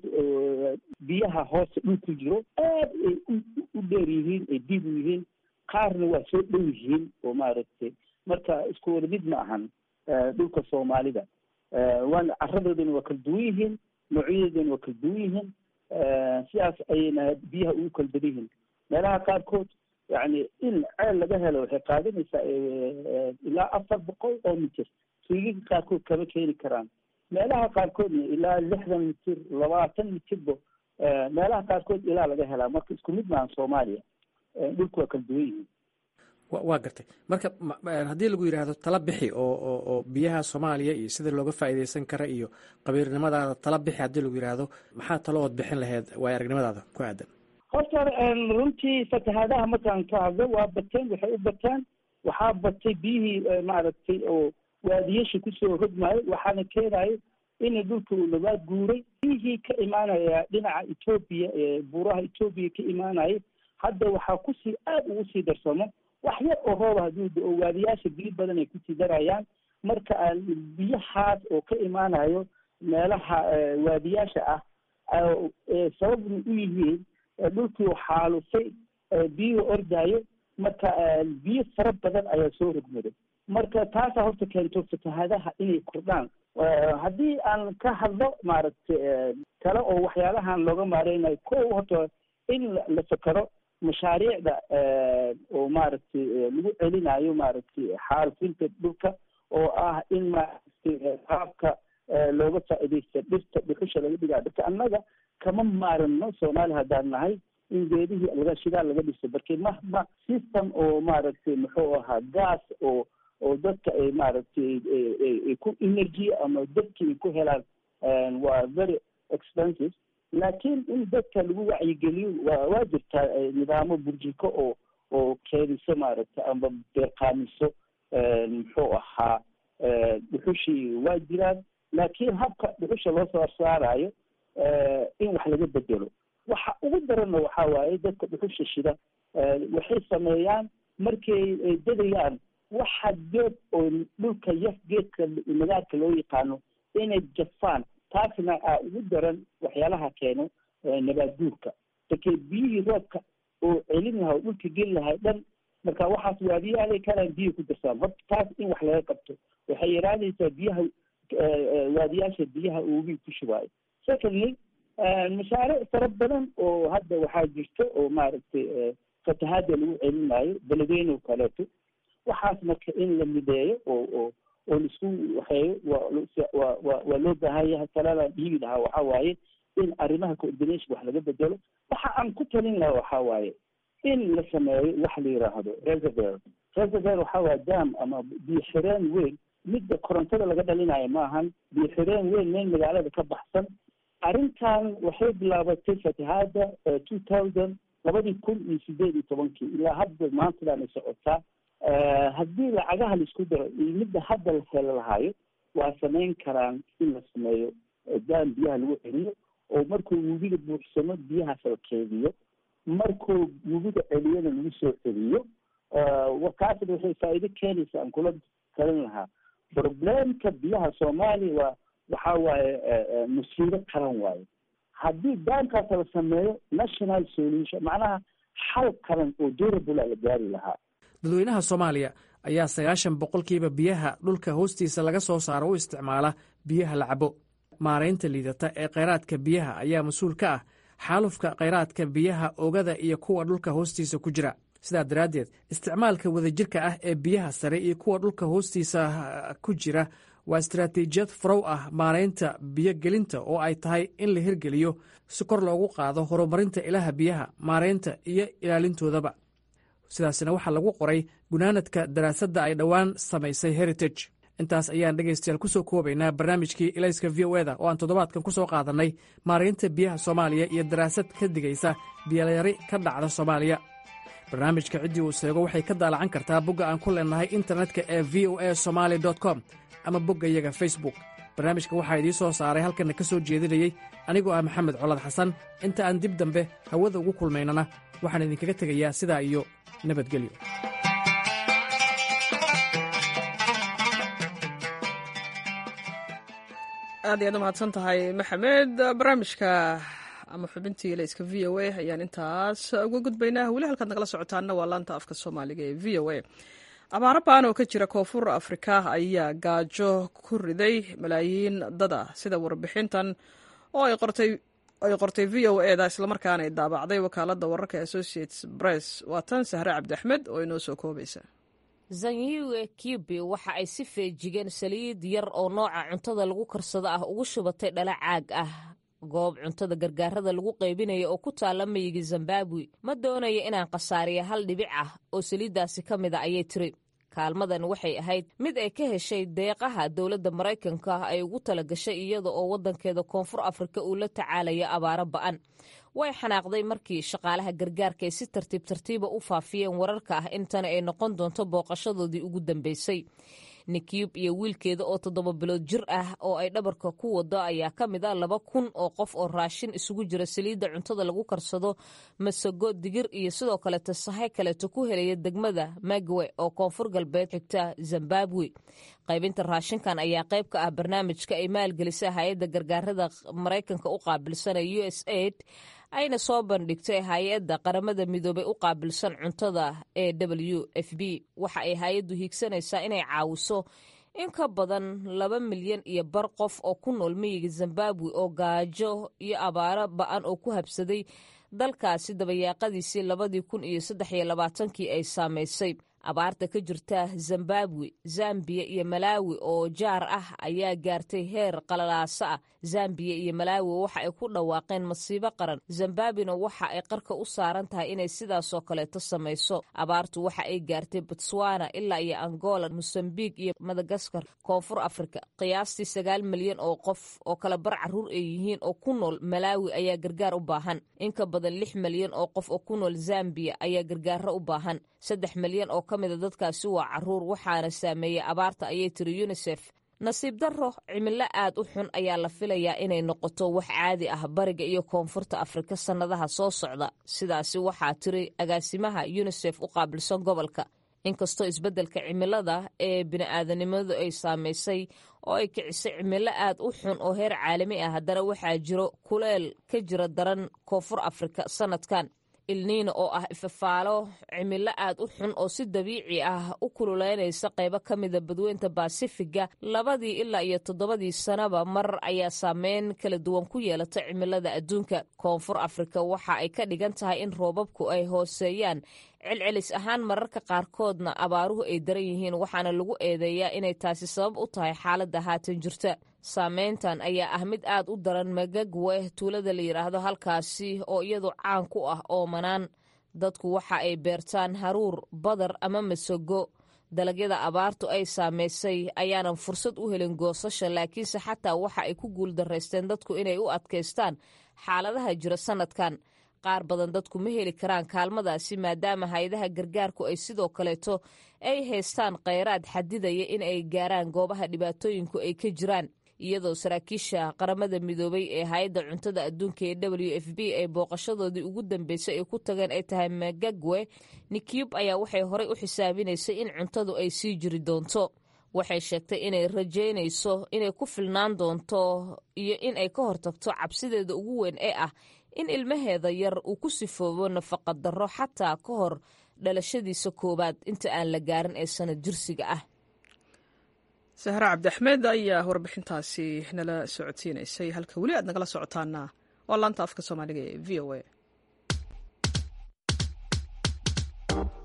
biyaha hoose dhul ku jiro aad ay u dheer yihiin ay diib u yihiin qaarna waa soo dhow yihiin oo maaragtay marka isku wada mid ma ahan dhulka soomaalida waana caradoodana waa kala duwan yihiin noocyadoodana waa kala duwan yihiin sidaas ayayna biyaha ugu kala badan yihiin meelaha qaarkood yani in ceel laga helo waxay qaadanaysaa ilaa afar boqol oo mitir suugiga qaarkood kama keeni karaan meelaha qaarkoodna ilaa lixdan mitir labaatan mitirba meelaha qaarkood ilaa laga helaa marka isku mid maahan soomaaliya dhulku waa kala duwan yihiin waa gartay marka haddii lagu yidhaahdo tala bixi oo oo oo biyaha soomaaliya iyo sida looga faa'iidaysan kara iyo qabiirnimadaada tala bixi haddii lagu yidhaahdo maxaa talo ood bixin laheyd waay aragnimadaada ku aadan horta runtii fatahaadaha markaan ka hadlo waa bateen waxay u bateen waxaa batay biyihii maaragtay oo waadiyasha kusoo hodmaayo waxaana keenayo in dhulka uu nabaad guuray biyihii ka imaanaya dhinaca etoobiya ee buuraha etoobiya ka imaanaya hadda waxaa kusii aad ugu sii darsamo wax yar oo rooba hadduu da-o waadiyaasha biyo badan ay kusii darayaan marka biyahaas oo ka imaanayo meelaha waadiyaasha ah sababna u yihiin dhulkii xaalufay biyuhu ordaayo marka biyo fara badan ayaa soo rogmaday marka taasaa horta keento fatahaadaha inay kordhaan haddii aan ka hadlo maaragtay kale oo waxyaalahan looga maareynayo ko horta in la fakero mashaariicda oo maaragtay lagu celinayo maaragtay xaalufinta dhulka oo ah in maaragtay qaabka looga faa'iidaysta dhirta dhuxusha laga dhigaa dhirta annaga kama maarano soomaaliya haddaan nahay in geedihii laga shidaal laga dhiso barke ma ma system oo maaragtay muxuu ahaa gas oo oo dadka ay maaragtay ay ku energy ama dadki ay ku helaan waa very expensive laakiin in dadka lagu wacyigeliyo waa waa jirtaa nidaamo burjiko oo oo keeniso maaragtay ama beeqaamiso muxuu ahaa dhuxushii waa jiraan laakiin habka dhuxusha loo soo saarayo in wax laga bedelo waxa ugu daranna waxaa waaye dadka dhuxusha shida waxay sameeyaan markay ay dadayaan waxa geed oo dhulka yaf geedka nagaadka loo yaqaano inay jafaan taasna aa ugu daran waxyaalaha keeno nabaad guurka markee biyihii roobka oo celin lahaa oo dhulka geli lahay dhan marka waxaas waadiyaalay kalaan biyo ku darsaan horta taas in wax laga qabto waxay yaraanaysaa biyaha waadiyaasha biyaha uugi ku shubaayo secondly mashaariic fara badan oo hadda waxaa jirta oo maaragtay fatahaada lagu celinayo beledweyne oo kaleeto waxaas marka in la mideeyo oo oo oo laisku waxeeyo waa waa waa loo baahan yahay talada dhiibi lahaa waxaa waaye in arrimaha coordination wax laga bedelo waxa aan ku talin lahaa waxaa waaye in la sameeyo wax la yidhaahdo reservoir reservoir waxaa waaye dam ama biyo xireen weyn midda korontada laga dhalinayo maahan biyo xireen weyn meel magaalada ka baxsan arrintan waxay bilaabatay fatahaada two thousand labadii kun iyo sideed iyo tobankii ilaa hadda maantadan ay socotaa haddii lacagaha laisku daro iyo midda hadda la helo lahayo waa samayn karaan in la sameeyo daan biyaha lagu celiyo oo markuu webiga buuxsamo biyahaas la keediyo markuu webiga celiyana lagu soo celiyo kaasna waxay faa'iido keenaysa aan kula talin lahaa problemka biyaha soomaaliya waa waxaa waaye musiibo qaran waaye haddii daankaas la sameeyo national solution macnaha xal qaran oo durable la gaari lahaa dadweynaha soomaaliya ayaa sagaashan boqolkiiba biyaha dhulka hoostiisa laga soo saaro u isticmaala biyaha la cabo maaraynta liidata ee khayraadka biyaha ayaa mas-uul ka ah xaalufka khayraadka biyaha oogada iyo kuwa dhulka hoostiisa ku jira sidaa daraaddeed isticmaalka wadajirka ah ee biyaha sare iyo kuwa dhulka hoostiisa ku jira waa istaraatiijiyad farow ah maaraynta biyogelinta oo ay tahay in la hirgeliyo si kor loogu qaado horumarinta ilaha biyaha maaraynta iyo ilaalintoodaba sidaasina waxaa lagu qoray gunaanadka daraasadda ay dhowaan samaysay heritage intaas ayaan dhegaystayaal ku soo koobaynaa barnaamijkii ilayska v o eda oo aan toddobaadkan ku soo qaadannay maaraynta biyaha soomaaliya iyo daraasad ka digaysa biyolayari ka dhacda soomaaliya barnaamijka ciddii uu seego waxay ka daalacan kartaa bogga aan ku leennahay internetka ee v o a somaali com ama bogga iyaga facebook barnaamijka waxaa idiin soo saaray halkanna ka soo jeedinayey anigoo ah maxamed colad xasan inta aan dib dambe hawada ugu kulmaynana waxaan idinkaga tegayaa sidaa iyo nabadgelyo aad iyaad u mahadsan tahay maxamed barnaamijka ama xubintii layska v o a ayaan intaas uga gudbaynaa weli halkaad nagala socotaana waa laanta afka soomaaliga ee v o a abaaro baan oo ka jira koonfur afrika ayaa gaajo ku riday malaayiin dad ah sida warbixintan oo ay qortay ay qortay v o eda islamarkaana ay daabacday wakaaladda wararka associates press waa tan sahre cabdi axmed oo inoo soo koobaysa zanyiwe kibi waxa ay si feejigeen saliid yar oo nooca cuntada lagu karsado ah ugu shubatay dhala caag ah goob cuntada gargaarada lagu qaybinaya oo ku taalla miyiga zimbabwe ma doonayo inaan khasaariya hal dhibic ah oo saliiddaasi ka mida ayay tiri kaalmadan waxay ahayd mid ay ka heshay deeqaha dowladda maraykanka ay ugu tala gashay iyada oo waddankeeda koonfur afrika uu la tacaalayo abaaro ba'an way xanaaqday markii shaqaalaha gargaarka ay si tartiib tartiiba u faafiyeen wararka ah intana ay noqon doonto booqashadoodii ugu dambeysay nikiyub iyo wiilkeeda oo toddoba bilood jir ah oo ay dhabarka ku wado ayaa ka mid a laba kun oo qof oo raashin isugu jira saliidda cuntada lagu karsado masago digir iyo sidoo kaleeto sahay kaleeto ku helaya degmada magwe oo koonfur galbeed xigta zimbabwe qaybinta raashinkan ayaa qayb ka ah barnaamijka ay maalgelisay hay-adda gargaarada maraykanka u qaabilsana u s aid ayna soo bandhigtay hay-adda qaramada midoobay u qaabilsan cuntada ee w f b waxa ay hay-addu hiigsanaysaa inay caawiso in ka badan laba milyan iyo bar qof oo ku nool miyiga zimbabwe oo gaajo iyo abaaro ba-an oo ku habsaday dalkaasi dabayaaqadiisii labadii kun iyo saddex iyo labaatankii ay saamaysay abaarta ka jirta zimbabwe zambiya iyo malaawi oo jaar ah ayaa gaartay heer qalalaasa ah zambiya iyo malaawi waxa ay ku dhawaaqeen masiibo qaran zimbabwena waxa ay qarka u saaran tahay inay sidaasoo kaleeto samayso abaartu waxa ay gaartay botswana ilaa iyo angola mosambik iyo madagaskar koonfur afrika qiyaastii sagaal milyan oo qof oo kala bar caruur ay yihiin oo ku nool malaawi ayaa gargaar u baahan in ka badan lix milyan oo qof oo ku nool zambiya ayaa gargaaro u baahan saddex milyan oo ka mida dadkaasi waa caruur waxaana saameeyey abaarta ayay tiri yunisef nasiib darro cimilo aad u xun ayaa la filayaa inay noqoto wax caadi ah bariga iyo koonfurta afrika sannadaha soo socda sidaasi waxaa tiri agaasimaha yunisef u qaabilsan gobolka inkastoo isbeddelka cimilada ee bini'aadanimadu ay saamaysay oo ay kicisay cimilo aad u xun oo heer caalami ah haddana waxaa jiro kuleel ka jira daran koonfur afrika sannadkan ilniina oo ah ifafaalo cimilo aad u xun oo si dabiici ah u kululeynaysa qaybo ka mida badweynta baasifiga labadii ilaa iyo toddobadii sanaba mar ayaa saameyn kala duwan ku yeelata cimilada adduunka koonfur afrika waxa ay ka dhigan tahay in roobabku ay hooseeyaan celcelis ahaan mararka qaarkoodna abaaruhu ay daran yihiin waxaana lagu eedeeyaa inay taasi sabab u tahay xaaladda haatan jirta saameyntan ayaa ah mid aad u daran magagwe tuulada la yidhaahdo halkaasi oo iyadu caan ku ah oomanaan dadku waxa ay beertaan haruur badar ama masago dalagyada abaartu ay saamaysay ayaanan fursad u helin goosasha laakiinse xataa waxa ay ku guuldaraysteen dadku inay u adkaystaan xaaladaha jira sannadkan qaar badan dadku ma heli karaan kaalmadaasi maadaama hay-adaha gargaarku ay sidoo kaleeto ay haystaan kheyraad xadidaya in ay gaaraan goobaha dhibaatooyinku ay ka jiraan iyadoo saraakiisha qaramada midoobay ee hay-adda cuntada adduunka ee w f b ay booqashadoodii ugu dambeysay ay ku tageen ay tahay magagwe nikiyub ayaa waxay horey u xisaabinaysay in cuntadu ay sii jiri doonto waxay sheegtay inay rajaynayso inay ku filnaan doonto iyo in ay ka hortagto cabsideeda ugu weyn ee ah in ilmaheeda yar uu ku sifoobo nafaqa darro xataa ka hor dhalashadiisa koowaad inta aan la gaarin ee sanad jirsiga ah sahre cabdiaxmed ayaa warbixintaasi nala socodsiinaysay halka weli aad nagala socotaana waa laanta afka soomaaliga ee v o a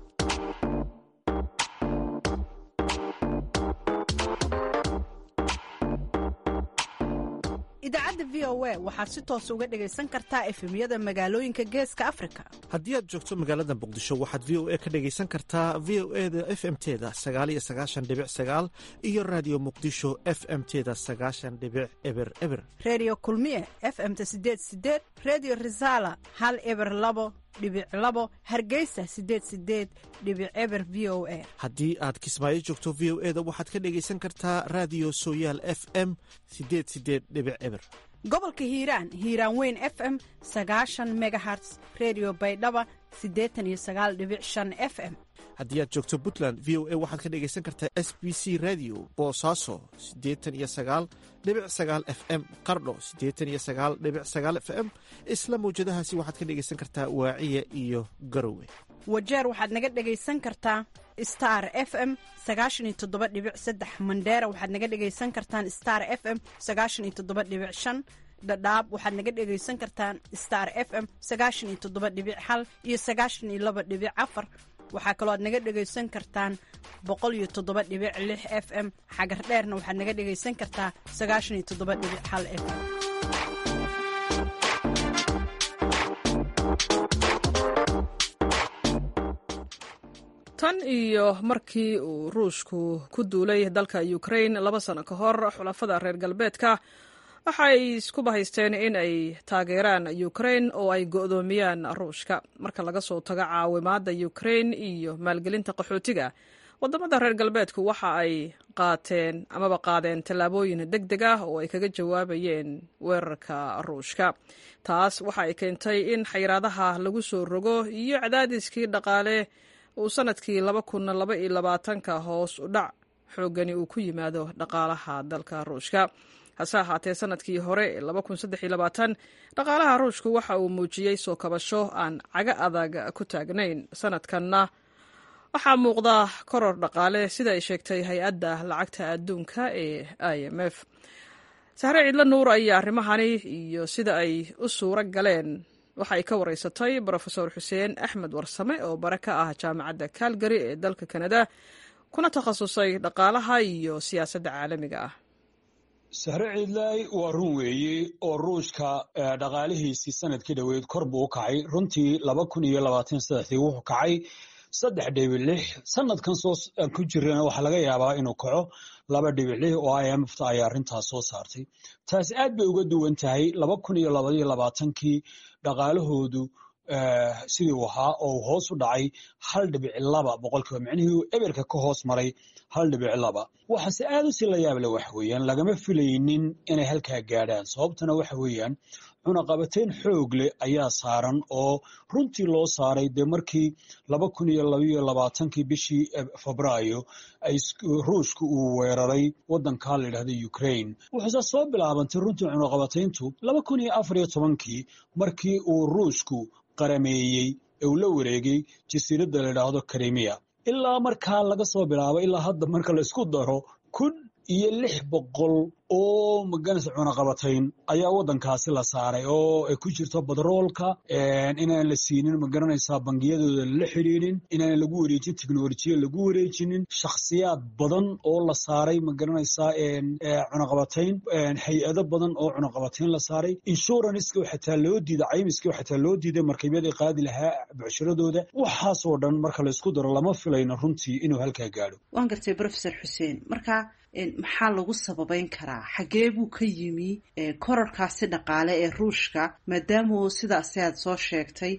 idaacadda v o a waxaad si toos uga dhegaysan kartaa efemyada magaalooyinka geeska afrika haddii aad joogto magaalada muqdisho waxaad v o a ka dhegaysan kartaa v o e da f m teda sagaaliyo sagaashan dhibic sagaal iyo raadiyo muqdisho f m teda sagaashan dhibic eber eber reediyo kulmiye f m ta sideed sideed reediyo risaala hal eber labo dhibic labo hargeysa sideed sideed dhibic eber v o a haddii aad kismaayo joogto v o e da waxaad ka dhegaysan kartaa raadiyo sooyaal f m sideed sideed dhibic eber gobolka hiiraan hiiraan weyn f m sagaashan megaherts redio baydhaba siddeetan iyo sagaal dhibic shan f m haddii aad joogto puntland v o a waxaad ka dhegaysan kartaa s b c radio boosaaso siddeetan iyo sagaal dhibic sagaal f m qardho siddeetan iyo sagaal dhibic sagaal f m isla mawjadahaasi waxaad ka dhegaysan kartaa waaciya iyo garowe wajeer waxaad naga dhegaysan kartaa star f m sagaashan iyo toddoba dhibic saddex mandheera waxaad naga dhegaysan kartaan star f m sagaashan iyo toddoba dhibic shan dhadhaab waxaad naga dhegaysan kartaan star f m sagaashan iyo toddoba dhibic hal iyo sagaashan iyo laba dhibic afar waxaa kaloo aad naga dhegaysan kartaan boqol iyo toddoba dhibic lix f m xagar dheerna waxaad naga dhegaysan kartaa sagaashan iyo toddoba dhibic hal f m tan iyo markii uu ruushku ku duulay dalka ukrain laba sano ka hor xulafada reer galbeedka waxa ay isku bahaysteen in ay taageeraan ukrain oo ay go'doomiyaan ruushka marka laga soo tago caawimaadda ukrain iyo maalgelinta qaxootiga waddamada reer galbeedku waxa ay qaateen amaba qaadeen tallaabooyin deg deg ah oo ay kaga jawaabayeen weerarka ruushka taas waxa ay keentay in xayiraadaha lagu soo rogo iyo cadaadiskii dhaqaale uu sanadkii laba kun laba iyo labaatanka hoos u dhac xoogani uu ku yimaado dhaqaalaha dalka ruushka hase ahaatee sanadkii hore ee laba kun saddex iyo labaatan dhaqaalaha ruushku waxa uu muujiyey soo kabasho aan caga adag ku taagnayn sanadkanna waxaa muuqda koror dhaqaale sida ay sheegtay hay-adda lacagta adduunka ee i m f sahre ciidlo nuur ayaa arrimahani iyo sida ay u suuro galeen waxa ay ka wareysatay brofesor xuseen axmed warsame oo bare ka ah jaamacadda calgary ee dalka kanada kuna takhasusay dhaqaalaha iyo siyaasadda caalamiga ah sahre ciidlaay waa run weeye oo ruushka dhaqaalihiisii sanadkii dhoweyd kor buu u kacay runtii laba kun iyo labaatan saddexdii wuxuu kacay saddex dhibic lix sanadkan soo ku jirana waxaa laga yaabaa inuu kaco laba dhibic lix oo i m fta ayaa arrintaas soo saartay taasi aad bay uga duwan tahay laba kun iyo labaiyo labaatankii dhaqaalahoodu sidii uu ahaa oo uu hoos u dhacay hal dhibic laba boqolkiiba micnihii uu eberka ka hoos maray hal dhibic laba waxaase aad u sii la yaable waxa weeyaan lagama filaynin inay halkaa gaadhaan sababtana waxa weeyaan cunaqabateyn xoog leh ayaa saaran oo runtii loo saaray dee markii laba kun iyo labaiyo labaatankii bishii febraayo ruushka uu weeraray waddankaa la yidhahda ukraine wuxuuse soo bilaabantay runtii cunaqabateyntu laba kun iyo afar iyo tobankii markii uu ruushku qarameeyey ee uu la wareegay jasiiradda la yidhaahdo krimiya ilaa markaa laga soo bilaabo ilaa hadda marka la isku daro kun iyo lix boqol oo maganaysa cunaqabatayn ayaa waddankaasi la saaray oo ay ku jirto badroolka inaan la siinin magaranaysaa bangiyadooda lala xidhiidhin inaan lagu wareejin teknolojiya lagu wareejinin shakhsiyaad badan oo la saaray magaranaysaa cunaqabatayn hay-ado badan oo cunaqabatayn la saaray inshuranska xataa loo diiday caymiska xataa loo diiday markabyadii qaadi lahaa bucshiradooda waxaasoo dhan marka la isku daro lama filayno runtii inuu halkaa gaadho waan gartay profesor xuseen marka maxaa lagu sababeyn karaa xagee buu ka yimi korarkaasi dhaqaale ee ruushka maadaama sidaasi aad soo sheegtay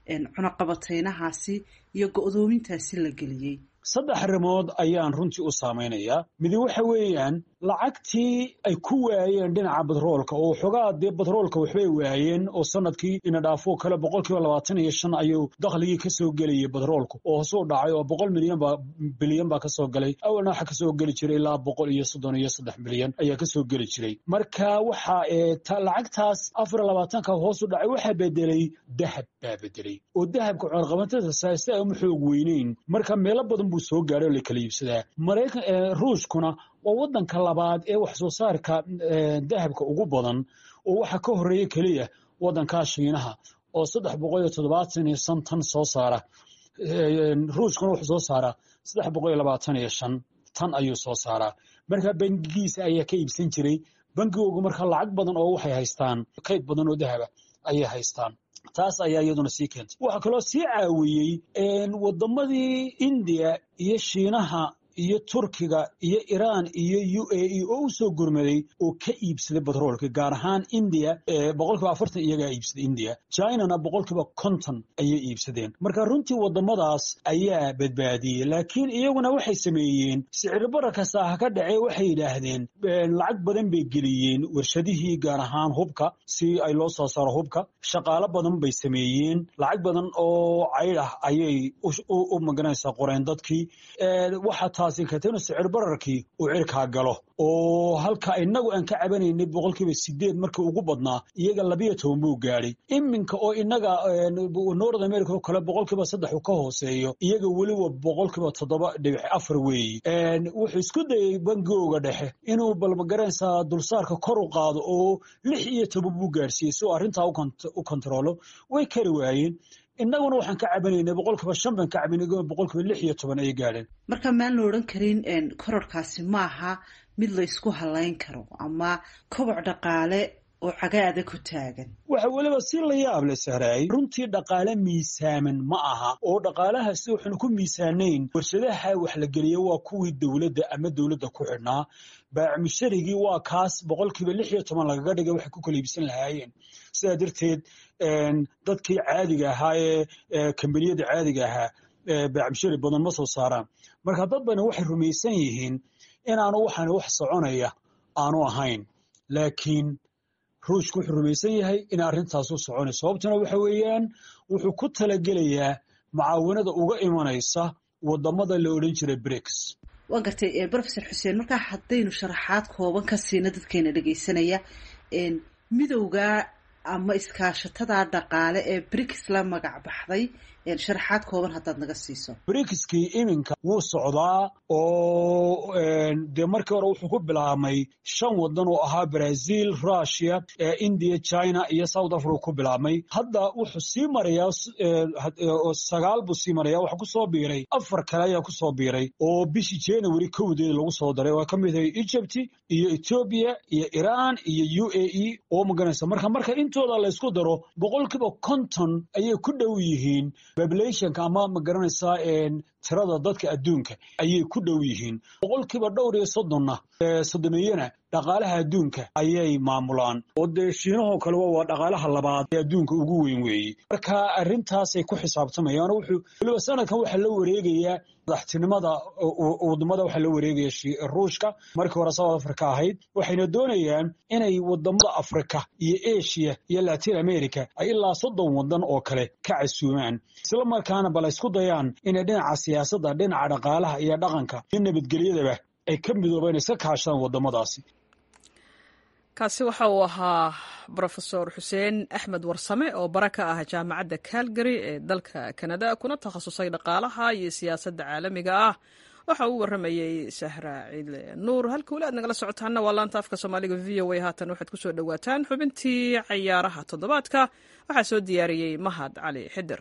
cunaqabateynahaasi iyo go-doomintaasi la geliyey saddex arrimood ayaan runtii u saamaynayaa midi waxa weeyaan lacagtii ay ku waayeen dhinaca batroolka oo xogaa dee batroolka waxbay waayeen oo sanadkii ina dhaafo kale boqolkiiba labaatan iyo shan ayuu dakhligii kasoo gelayay batroolku oo hoosuu dhacay oo boqol milyan baa bilyan baa kasoo galay awalna waxa kasoo geli jiray ilaa boqol iyo soddon iyo saddex bilyan ayaa kasoo geli jiray marka waxa lacagtaas afar iyo labaatanka hoosu dhacay waxaa bedelay dahab baa bedelay oo dahabka cunaqabatada saasi ay uma xoog weyneyn marka meelo badan buu soo gaadhay oo la kala iibsadaa maraykan ruushkuna waa waddanka labaad ee wax soo saarka dahabka ugu badan oo waxa ka horeeya keliya waddankaa shiinaha oo saddex boqol iyo toddobaatan iyo shan tan soo saara ruushkuna wuxuu soo saaraa saddex boqol iyo labaatan iyo shan tan ayuu soo saaraa marka bangigiisa ayaa ka iibsan jiray bangigoogu marka lacag badan oo waxay haystaan kayd badan oo dahaba ayay haystaan taas ayaa iyaduna sii keentay waxaa kaloo sii caawiyey waddamadii indiya iyo shiinaha iyo turkiga iyo iraan iyo u a e oo u soo gurmaday oo ka iibsaday batroolka gaar ahaan indiya boqolkiiba afartan iyagaa iibsaday indiya chinana boqolkiiba konton ayay iibsadeen marka runtii waddamadaas ayaa badbaadiyey laakiin iyaguna waxay sameeyeen sicir bararka saaha ka dhacee waxay yidhaahdeen lacag badan bay geliyeen warshadihii gaar ahaan hubka si ay loo soo saaro hubka shaqaalo badan bay sameeyeen lacag badan oo cayd ah ayay u magaranaysaa qoreen dadkii waxa taasi keentay inuu sicir bararkii uu cirkaa galo oo halka inagu aan ka cabanaynay boqolkiiba sideed markii ugu badnaa iyaga labiyo toban buu gaadhay iminka oo inaga north america oo kale boqolkiiba saddex uu ka hooseeyo iyaga weliba boqolkiiba toddoba dhibic afar weeye wuxuu isku dayey bangooga dhexe inuu balmagaranaysaa dulsaarka kor u qaado oo lix iyo toban buu gaadhsiiyey si uu arrintaa u kontaroolo way kari waayeen innaguna waxaan ka cabanaynay boqolkiiba shan baan ka cabanay boqolkiiba lix iyo toban ayay gaadheen marka maan la odhan karin kororkaasi maaha mid la ysku halayn karo ama koboc dhaqaale oo cagaada ku taagan waxa weliba si la yaab le sahraay runtii dhaqaale miisaaman ma aha oo dhaqaalahaasi waxaanu ku miisaanayn warshadaha wax la geliya waa kuwii dowladda ama dowladda ku xidhnaa baacmusharigii waa kaas boqolkiiba lix iyo toban lagaga dhigay waxay ku kala iibsan lahaayeen sidaa darteed dadkii caadiga ahaa ee kambaniyada caadiga ahaa baacmushari badan ma soo saaraan marka dad bana waxay rumaysan yihiin inaanu waxaan wax soconaya aanu ahayn laakiin ruushku wuxuu rumaysan yahay in arrintaas u soconayso sababtuna waxa weeyaan wuxuu ku talagelayaa mucaawanada uga imanaysa wadamada la odhan jiray briks waa gartay brofesor xuseen markaa haddaynu sharaxaad kooban ka siina dadkeena dhegaysanaya midowga ama iskaashatada dhaqaale ee briks la magac baxday sharaxaad kooban haddaad naga siiso brikskii iminka wuu socdaa oo dee markii hore wuxuu ku bilaabmay shan wadan oo ahaa brazil russia india china iyo south africa ku bilaabmay hadda wuxuu sii marayaa sagaal buu sii maraya waxa kusoo biiray afar kale ayaa kusoo biiray oo bishii january kowdeed lagu soo daray oo ka mid ahay egypt iyo ethiopia iyo iran iyo u a e oo maganaysa marka marka intooda la ysku daro boqolkiiba konton ayay ku dhow yihiin populationka ama ma garanaysaa tirada dadka adduunka ayay ku dhow yihiin boqolkiiba dhowr iyo soddonna soddoniyana dhaqaalaha adduunka ayay maamulaan oo dee shiinahoo kaleba waa dhaqaalaha labaad ee adduunka ugu weyn weeye marka arrintaasay ku xisaabtamayaan wuxuu weliba sanadkan waxaa la wareegayaa madaxtinimada wadamada waxaa la wareegaya ruushka markii hore south africa ahayd waxayna doonayaan inay wadamada africa iyo asia iyo latin america ay ilaa soddon wadan oo kale ka casuumaan isla markaana bal isku dayaan inay dhinaca siyaasadda dhinaca dhaqaalaha iyo dhaqanka iyo nabadgelyadaba ay ka midoobaan iska kaashadaan wadamadaasi kaasi waxa uu ahaa brofesor xuseen axmed warsame oo bara ka ah jaamacadda calgary ee dalka kanada kuna takhasusay dhaqaalaha iyo siyaasadda caalamiga ah waxa uu warramayey sahra ciidle nuur halka weli aad nagala socotaanna waa laanta afka soomaaliga v o a haatan waxaad ku soo dhowaataan xubintii cayaaraha toddobaadka waxaa soo diyaariyey mahad cali xidir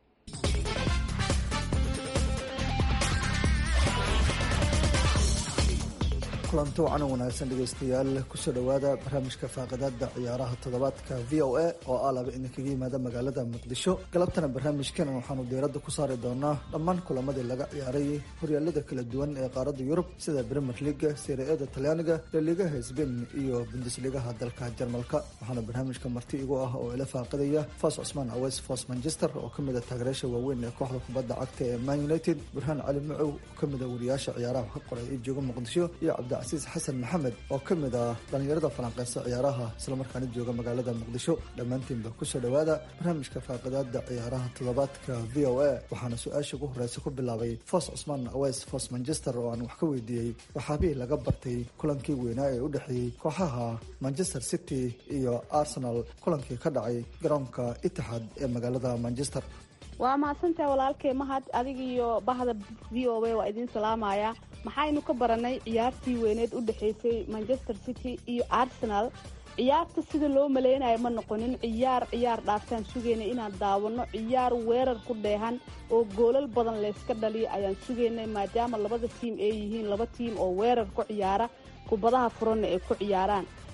kulanti wacan wanaagsan dhegaystayaal kusoo dhowaada barnaamijka faaqadaada ciyaaraha toddobaadka v o a oo ah laba idinkaga yimaada magaalada muqdisho galabtana barnaamijkan waxaanu diiradda ku saari doonaa dhammaan kulamadii laga ciyaaray horyaalada kala duwan ee qaaradda yurub sida bremer liga siriada talyaaniga laligaha sbain iyo bundesligaha dalka jarmalka waxaana barnaamijka marti igu ah oo ila faaqidaya fos cusmaan aweys fos manchester oo kamid a taageerayaasha waaweyn ee kooxda kubadda cagta ee man united burhaan cali macow oo kamid a wariyaasha ciyaaraha ka qoray ee jooga muqdisho iyo cabdicasiis xasan maxamed oo ka mid ah dhallinyarada falanqeysa ciyaaraha islamarkaana jooga magaalada muqdisho dhammaantiinba kusoo dhowaada barnaamijka faaqidaada ciyaaraha toddobaadka v o a waxaana su-aasha ugu horeysa ku bilaabay fos cusmaan aweys fos manchester oo aan wax ka weydiiyey waxaabihii laga bartay kulankii weynaa ee u dhexeeyey kooxaha manchester city iyo arsenal kulankii ka dhacay garoonka itixaad ee magaalada manchester waa mahadsantahay walaalkay mahad adiga iyo bahda v o a waa idiin salaamaya maxaynu ka baranay ciyaartii weyneed u dhexaysay manchester city iyo arsenal ciyaarta sida loo maleynayo ma noqonin ciyaar ciyaar dhaaftaan sugayna inaan daawano ciyaar weerar ku dheehan oo goolal badan layska dhaliyo ayaan sugaynay maadaama labada tiim ay yihiin laba tiim oo weerar ku ciyaara kubadaha furanna ay ku ciyaaraan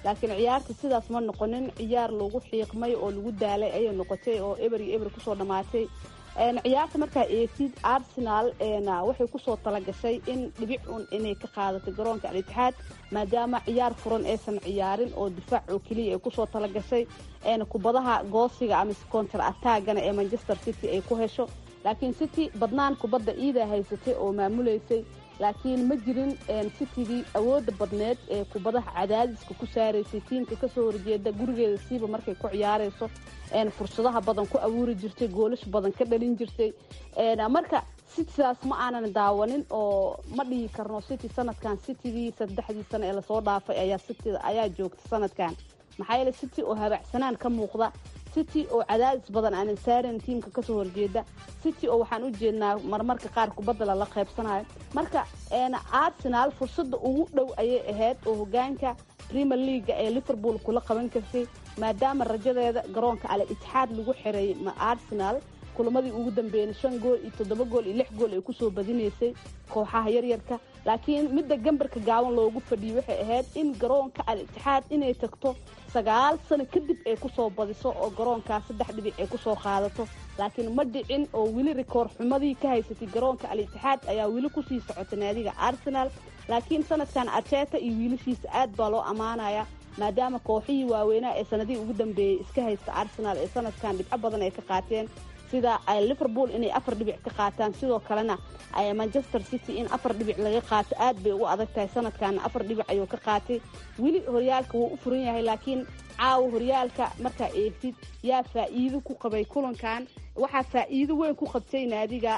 laakiin ciyaarta sidaas ma noqonin ciyaar lagu xiiqmay oo lagu daalay ayay noqotay oo eber iyo eber kusoo dhammaatay ciyaarta markaa eegtid arsenal waxay kusoo talagashay in dhibic un inay ka qaadatay garoonka al-itixaad maadaama ciyaar furan aysan ciyaarin oo difaac oo keliya ay kusoo talagashay kubadaha goosiga ama counter attagana ee manchester city ay ku hesho laakiin city badnaan kubadda iidaa haysatay oo maamuleysay laakiin ma jirin citygii awooda badneed ee kubadaha cadaadiska ku saaraysay tiimka kasoo horjeeda gurigeeda siiba markay ku ciyaarayso fursadaha badan ku abuuri jirtay goolash badan ka dhalin jirtay marka citydaas ma aanan daawanin oo ma dhihi karno city sanadkan citygii saddexdii sano ee lasoo dhaafay ayaa city ayaa joogta sanadkan maxaa yeele city oo habacsanaan ka muuqda city oo cadaadis badan aanan saaran tiimka kasoo horjeeda city oo waxaan u jeednaa marmarka qaar kubadda lala qaybsanayo marka arsenal fursadda ugu dhow ayay ahayd oo hogaanka premier leaga ee liverpool kula qaban kartay maadaama rajadeeda garoonka ale itixaad lagu xiray arsenal kulamadii ugu dambeeyeen shan gool iyo toddoba gool iyo lix gool ay kusoo badinaysay kooxaha yaryarka laakiin midda gambarka gaaban loogu fadhiyey waxay ahayd in garoonka al itixaad inay tagto sagaal sano kadib ay kusoo badiso oo garoonkaas saddex dhibic ay kusoo qaadato laakiin ma dhicin oo weli rikoor xumadii ka haysatay garoonka al itixaad ayaa weli kusii socota naadiga arsenal laakiin sanadkan arteta iyo wiilashiisa aad baa loo ammaanaya maadaama kooxihii waaweynaa ee sanadihii ugu dambeeyey iska haysta arsenal ee sanadkan dhibco badan ay ka qaateen sida liverpool inay afar dhibic ka qaataan sidoo kalena manchester city in afar dhibic laga qaato aad bay ugu adag tahay sanadkan afar dhibic ayuu ka qaatay weli horyaalka wuu u furan yahay laakiin caawa horyaalka markaa eegtid yaa faa'iido ku qabay kulankan waxaa faa'iido weyn ku qabtay naadiga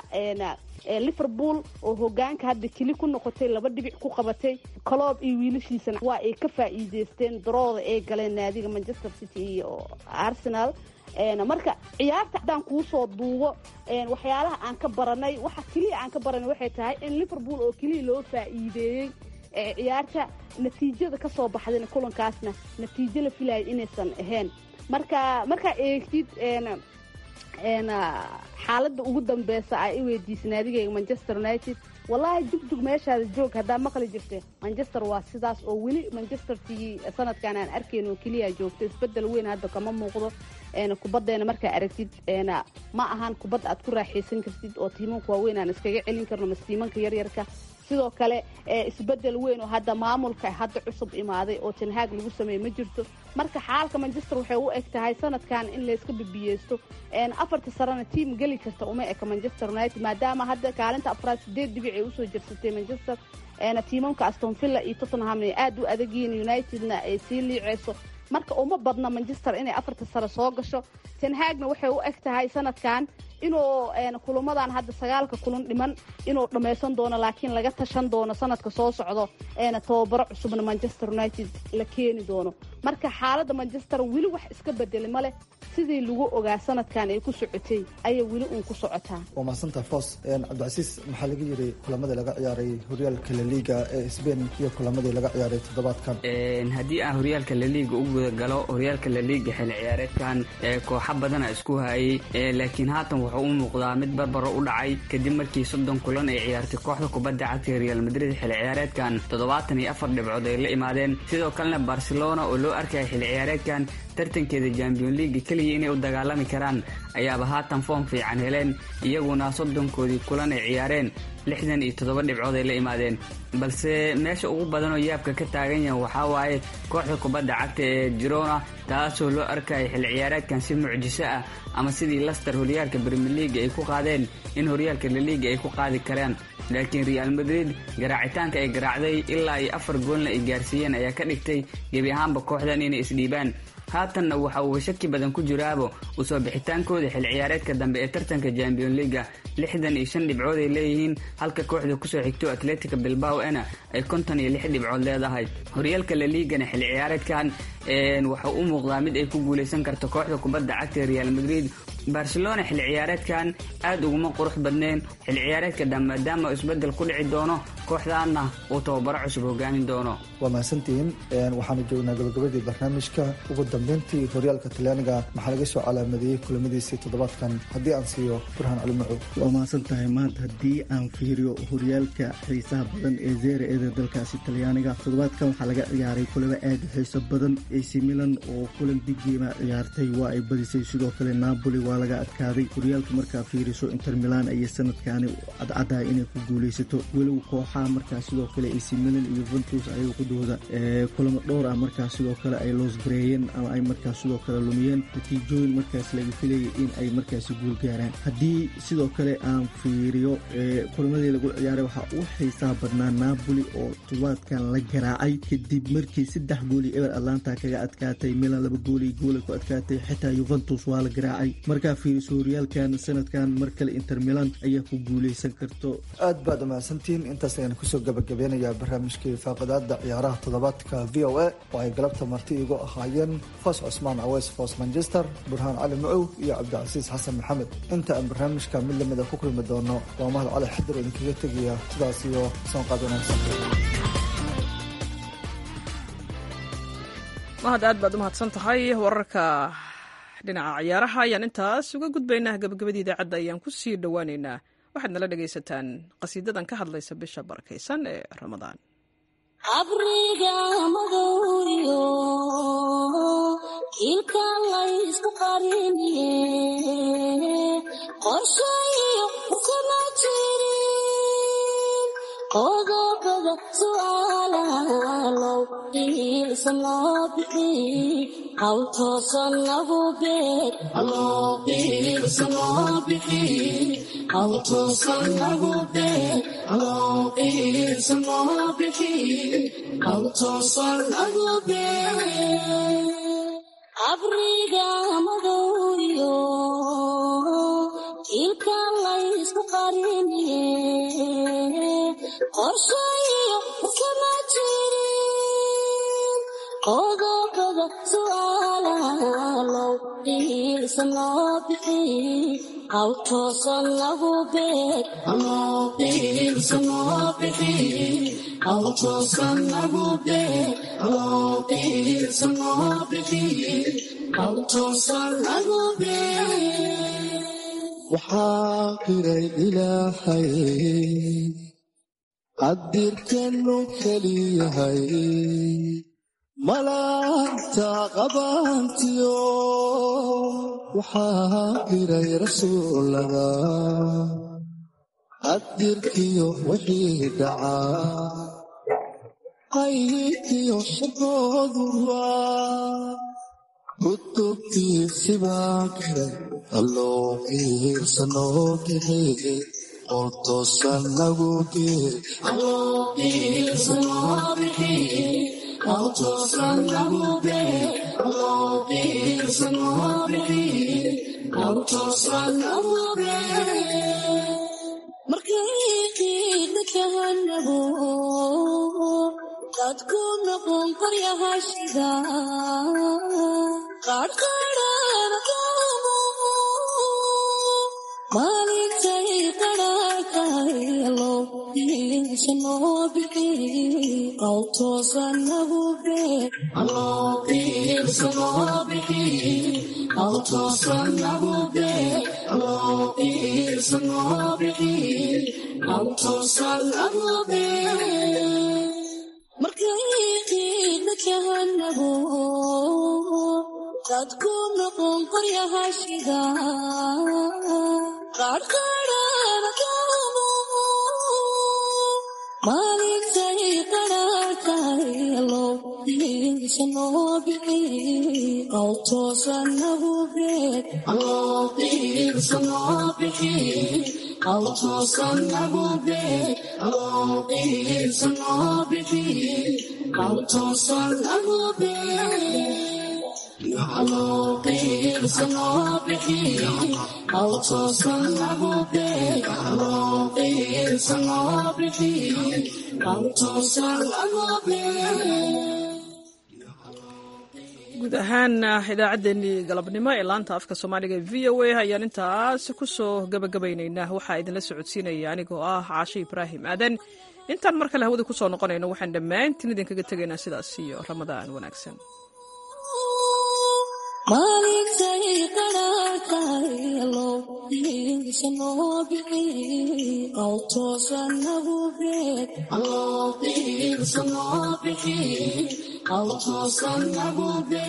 liverpool oo hogaanka hadda keli ku noqotay laba dhibic ku qabatay coloob iyo wiilashiisana waa ay ka faa'iideysteen darooda ay galeen naadiga manchester city iyo arsenal marka ciyaarta haddaan kuu soo duubo waxyaalaha aan ka baranay waxa keliya aan ka baranay waxay tahay in liverpool oo keliya loo faa'iideeyey ciyaarta natiijada kasoo baxdayna kulankaasna natiijo la filayo inaysan ahayn marka markaa eegtid xaaladda ugu dambeysa a i weydiisa naadigeyga manchester united wallaahi jugjug meeshaada joog haddaa maqli jirte manchester waa sidaas oo weli manchester tigii sanadkan aan arkayn oo keliya joogto isbedel weyn hadda kama muuqdo kubaddeena markaa aragtid ma ahan kubadda aad ku raaxaysan kartid oo tiimanka waaweyn aan iskaga celin karno mas tiimanka yaryarka sidoo kale isbedel weyn oo hadda maamulka hadda cusub imaaday oo tanhaag lagu sameeye ma jirto marka xaalka manchester waxay u eg tahay sanadkan in layska bibiyeysto afarta sarena tiam geli karta uma eka manchester united maadaama hadda kaalinta afraad sideed dhibic ay usoo jirsatay manchester tiimamka astonvilla iyo tottenham ay aada u adagyihiin unitedna ay sii liiceyso marka uma badna manchester inay afarta sare soo gasho tanhaagna waxay u eg tahay sanadkan inuu kulamadan hadda sagaalka kulan dhiman inuu dhammaysan doono laakiin laga tashan doono sanadka soo socdo tababaro cusubna manchester united la keeni doono marka xaaladda manchester weli wax iska bedeli ma leh sidii lagu ogaa sanadkan ay ku socotay ayay weli uun ku socotaa waa mahadsantaha foos cabdicasiis maxaa laga yiri kulamadii laga ciyaaray horyaalka laliga ee sbain iyo kulamadii laga ciyaaray toddobaadkan haddii aan horyaalka laliga u guda galo horyaalka laliga xilli ciyaareedkan kooxo badana isku hayay laakiin haatan wuxuu u muuqdaa mid barbaro u dhacay kadib markii soddon kulan ay ciyaartay kooxda kubadda cagta real madrid xilli ciyaareedkan toddobaatan iyo afar dhibcood ay la imaadeen sidoo kalena barcelona oo loo arkaya xilli ciyaareedkan tartankeeda champion leaga keliya inay u dagaalami karaan ayaaba haatan foom fiican heleen iyaguna soddonkoodii kulan ay ciyaareen lixdan iyo toddoba dhibcood ay la imaadeen balse meesha ugu badan oo yaabka ka taagan yahay waxaa waaye kooxda kubadda cagta ee jirona taasoo loo arkaya xilli ciyaareedkan si mucjiso ah ama sidii laster horyaalka brimier leaga ay ku qaadeen in horyaalka laliga ay ku qaadi karaan laakiin real madrid garaacitaanka ay garaacday ilaa iyo afar goolna ay gaarsiiyeen ayaa ka dhigtay gebi ahaanba kooxdan inay isdhiibaan haatanna waxa uuba shaki badan ku jiraabo usoo bixitaankooda xil ciyaareedka dambe ee tartanka champion leaga lixdan iyo shan dhibcood ay leeyihiin halka kooxda kusoo xigto atletica bilbao ena ay konton iyo lix dhibcood leedahay horyaalka laligana xil ciyaareedkan waxau u muuqdaa mid ay ku guuleysan karto kooxda kubadda cagta ee real madrid barcelona xilli ciyaareedkan aad uguma qurux badneen xilli ciyaareedka dhan maadaama isbedel ku dhici doono kooxdaana uu tababaro cusub hogaamin doono waa mahadsantihiin waxaanu joognaa gabagabadii barnaamijka ugu dambeyntii horyaalka talyaaniga maxaa laga soo calaamadeeyey kulamadiisii toddobaadkan haddii aan siiyo burhaan cali macow waa mahadsan tahay maanta haddii aan fiiriyo horyaalka xiisaha badan ee zeera eeda dalkaasi talyaaniga toddobaadkan waxaa laga ciyaaray kulamo aad u xiiso badan ac milan oo kulan bigiima ciyaartay waa ay badisay sidoo kale napoli waa laga adkaaday horyaalka markaa fiiriso inter milan ayay sanadkaani cadcadahay inay ku guuleysato weliba kooxaha markaa sidoo kale ac milan iyo ventus ayay qudooda kulamo dhowr ah markaa sidoo kale ay loosgareeyeen ama ay markaa sidoo kale lumiyeen natiijooyin markaas laga filayay in ay markaasi guul gaaraan haddii sidoo kale aan fiiriyo kulamadii lagu ciyaaray waxaa u xiisaha badnaa napoli oo toddobaadkan la garaacay kadib markii saddex gooli eber atlanta kaga adkaatay milan laba gooli goolay ku adkaatay xitaa yuventus waa la garaacay markaa fiiriso horyaalkan sanadkan mar kale inter milan ayaa ku guuleysan karto aad baad umahadsantihiin intaas ayaan kusoo gabagabeynayaa barnaamijkii faaqadaada ciyaaraha toddobaadka v o a oo ay galabta marti igu ahaayeen foos cusmaan aweys foos manchester burhaan cali macow iyo cabdicasiis xasan maxamed inta aan barnaamijka mid lamida ku kulmi doono waa mahad cali xadir idinkaga tegaya sidaas iyo soonqaad wanaagsan mahad aad baad u mahadsan tahay wararka dhinaca ciyaaraha ayaan intaas uga gudbaynaa gabagabadii idaacadda ayaan ku sii dhowaaneynaa waxaad nala dhegaysataan qasiidadan ka hadlaysa bisha barakaysan ee ramadaan abriga madowyo kiilka laysku qariniye qorshayo kuma jirin qodobada su'aalaalow iilsan loo bixi hawl toosan lagu beer iilsan loo bixi hawl toosan lagu beer iilsan loo bixi hawl toosan lagu beer abriga madowyo kiilka laysku qariniye qorshayo kuma jirin qodobada su'aalaalow iilsan loo bixi hawl toosan lagu beer iilsan loo bixi hawl toosan lagu beer iilsan loo bixi hawl toosan lagu beer waxaa qiray ilaahay qadirkanu keliyahay malaagta qabaantiyo waxaa qiray rasuulada qadirkiyo wixii dhacaa qaybkiyo shaqooduwa kutubtiisibaa qiray alloo qiirsanoo bixi qol toosan lagu geer markay qiidna kahanago dadku noqon qaryahashida qaadhqaadhana kaamu maalintay qadhaakayalo iilsanoo bixi qaw toosan lagu beer iilsanoo bixi qaw toosan lagu beer iilsanoo bixi qaw toosan lagu beer markay qiidna kahanago dadku noqon qaryahashida qaadhqaadhana kaamu maalintay qadhaakayalo iilsanoo bixi qaw toosan lagu beer iilsanoo bixi qaw toosan lagu beer iilsanoo bixi qaw toosan lagu beer guud ahaan idaacaddeenii galabnimo ee laanta afka soomaaliga v o a ayaan intaas ku soo gabagabaynaynaa waxaa idinla socodsiinaya anigoo ah caashe ibraahim aadan intaan mar kale hawada ku soo noqonayno waxaan dhammaantiin idinkaga tegaynaa sidaas iyo ramadaan wanaagsan Maalintay qadhaadhayalow dhiigisa noo bixi oo toosan nagu beeg allow dhiigisa noo bixi oo toosan nagu beeg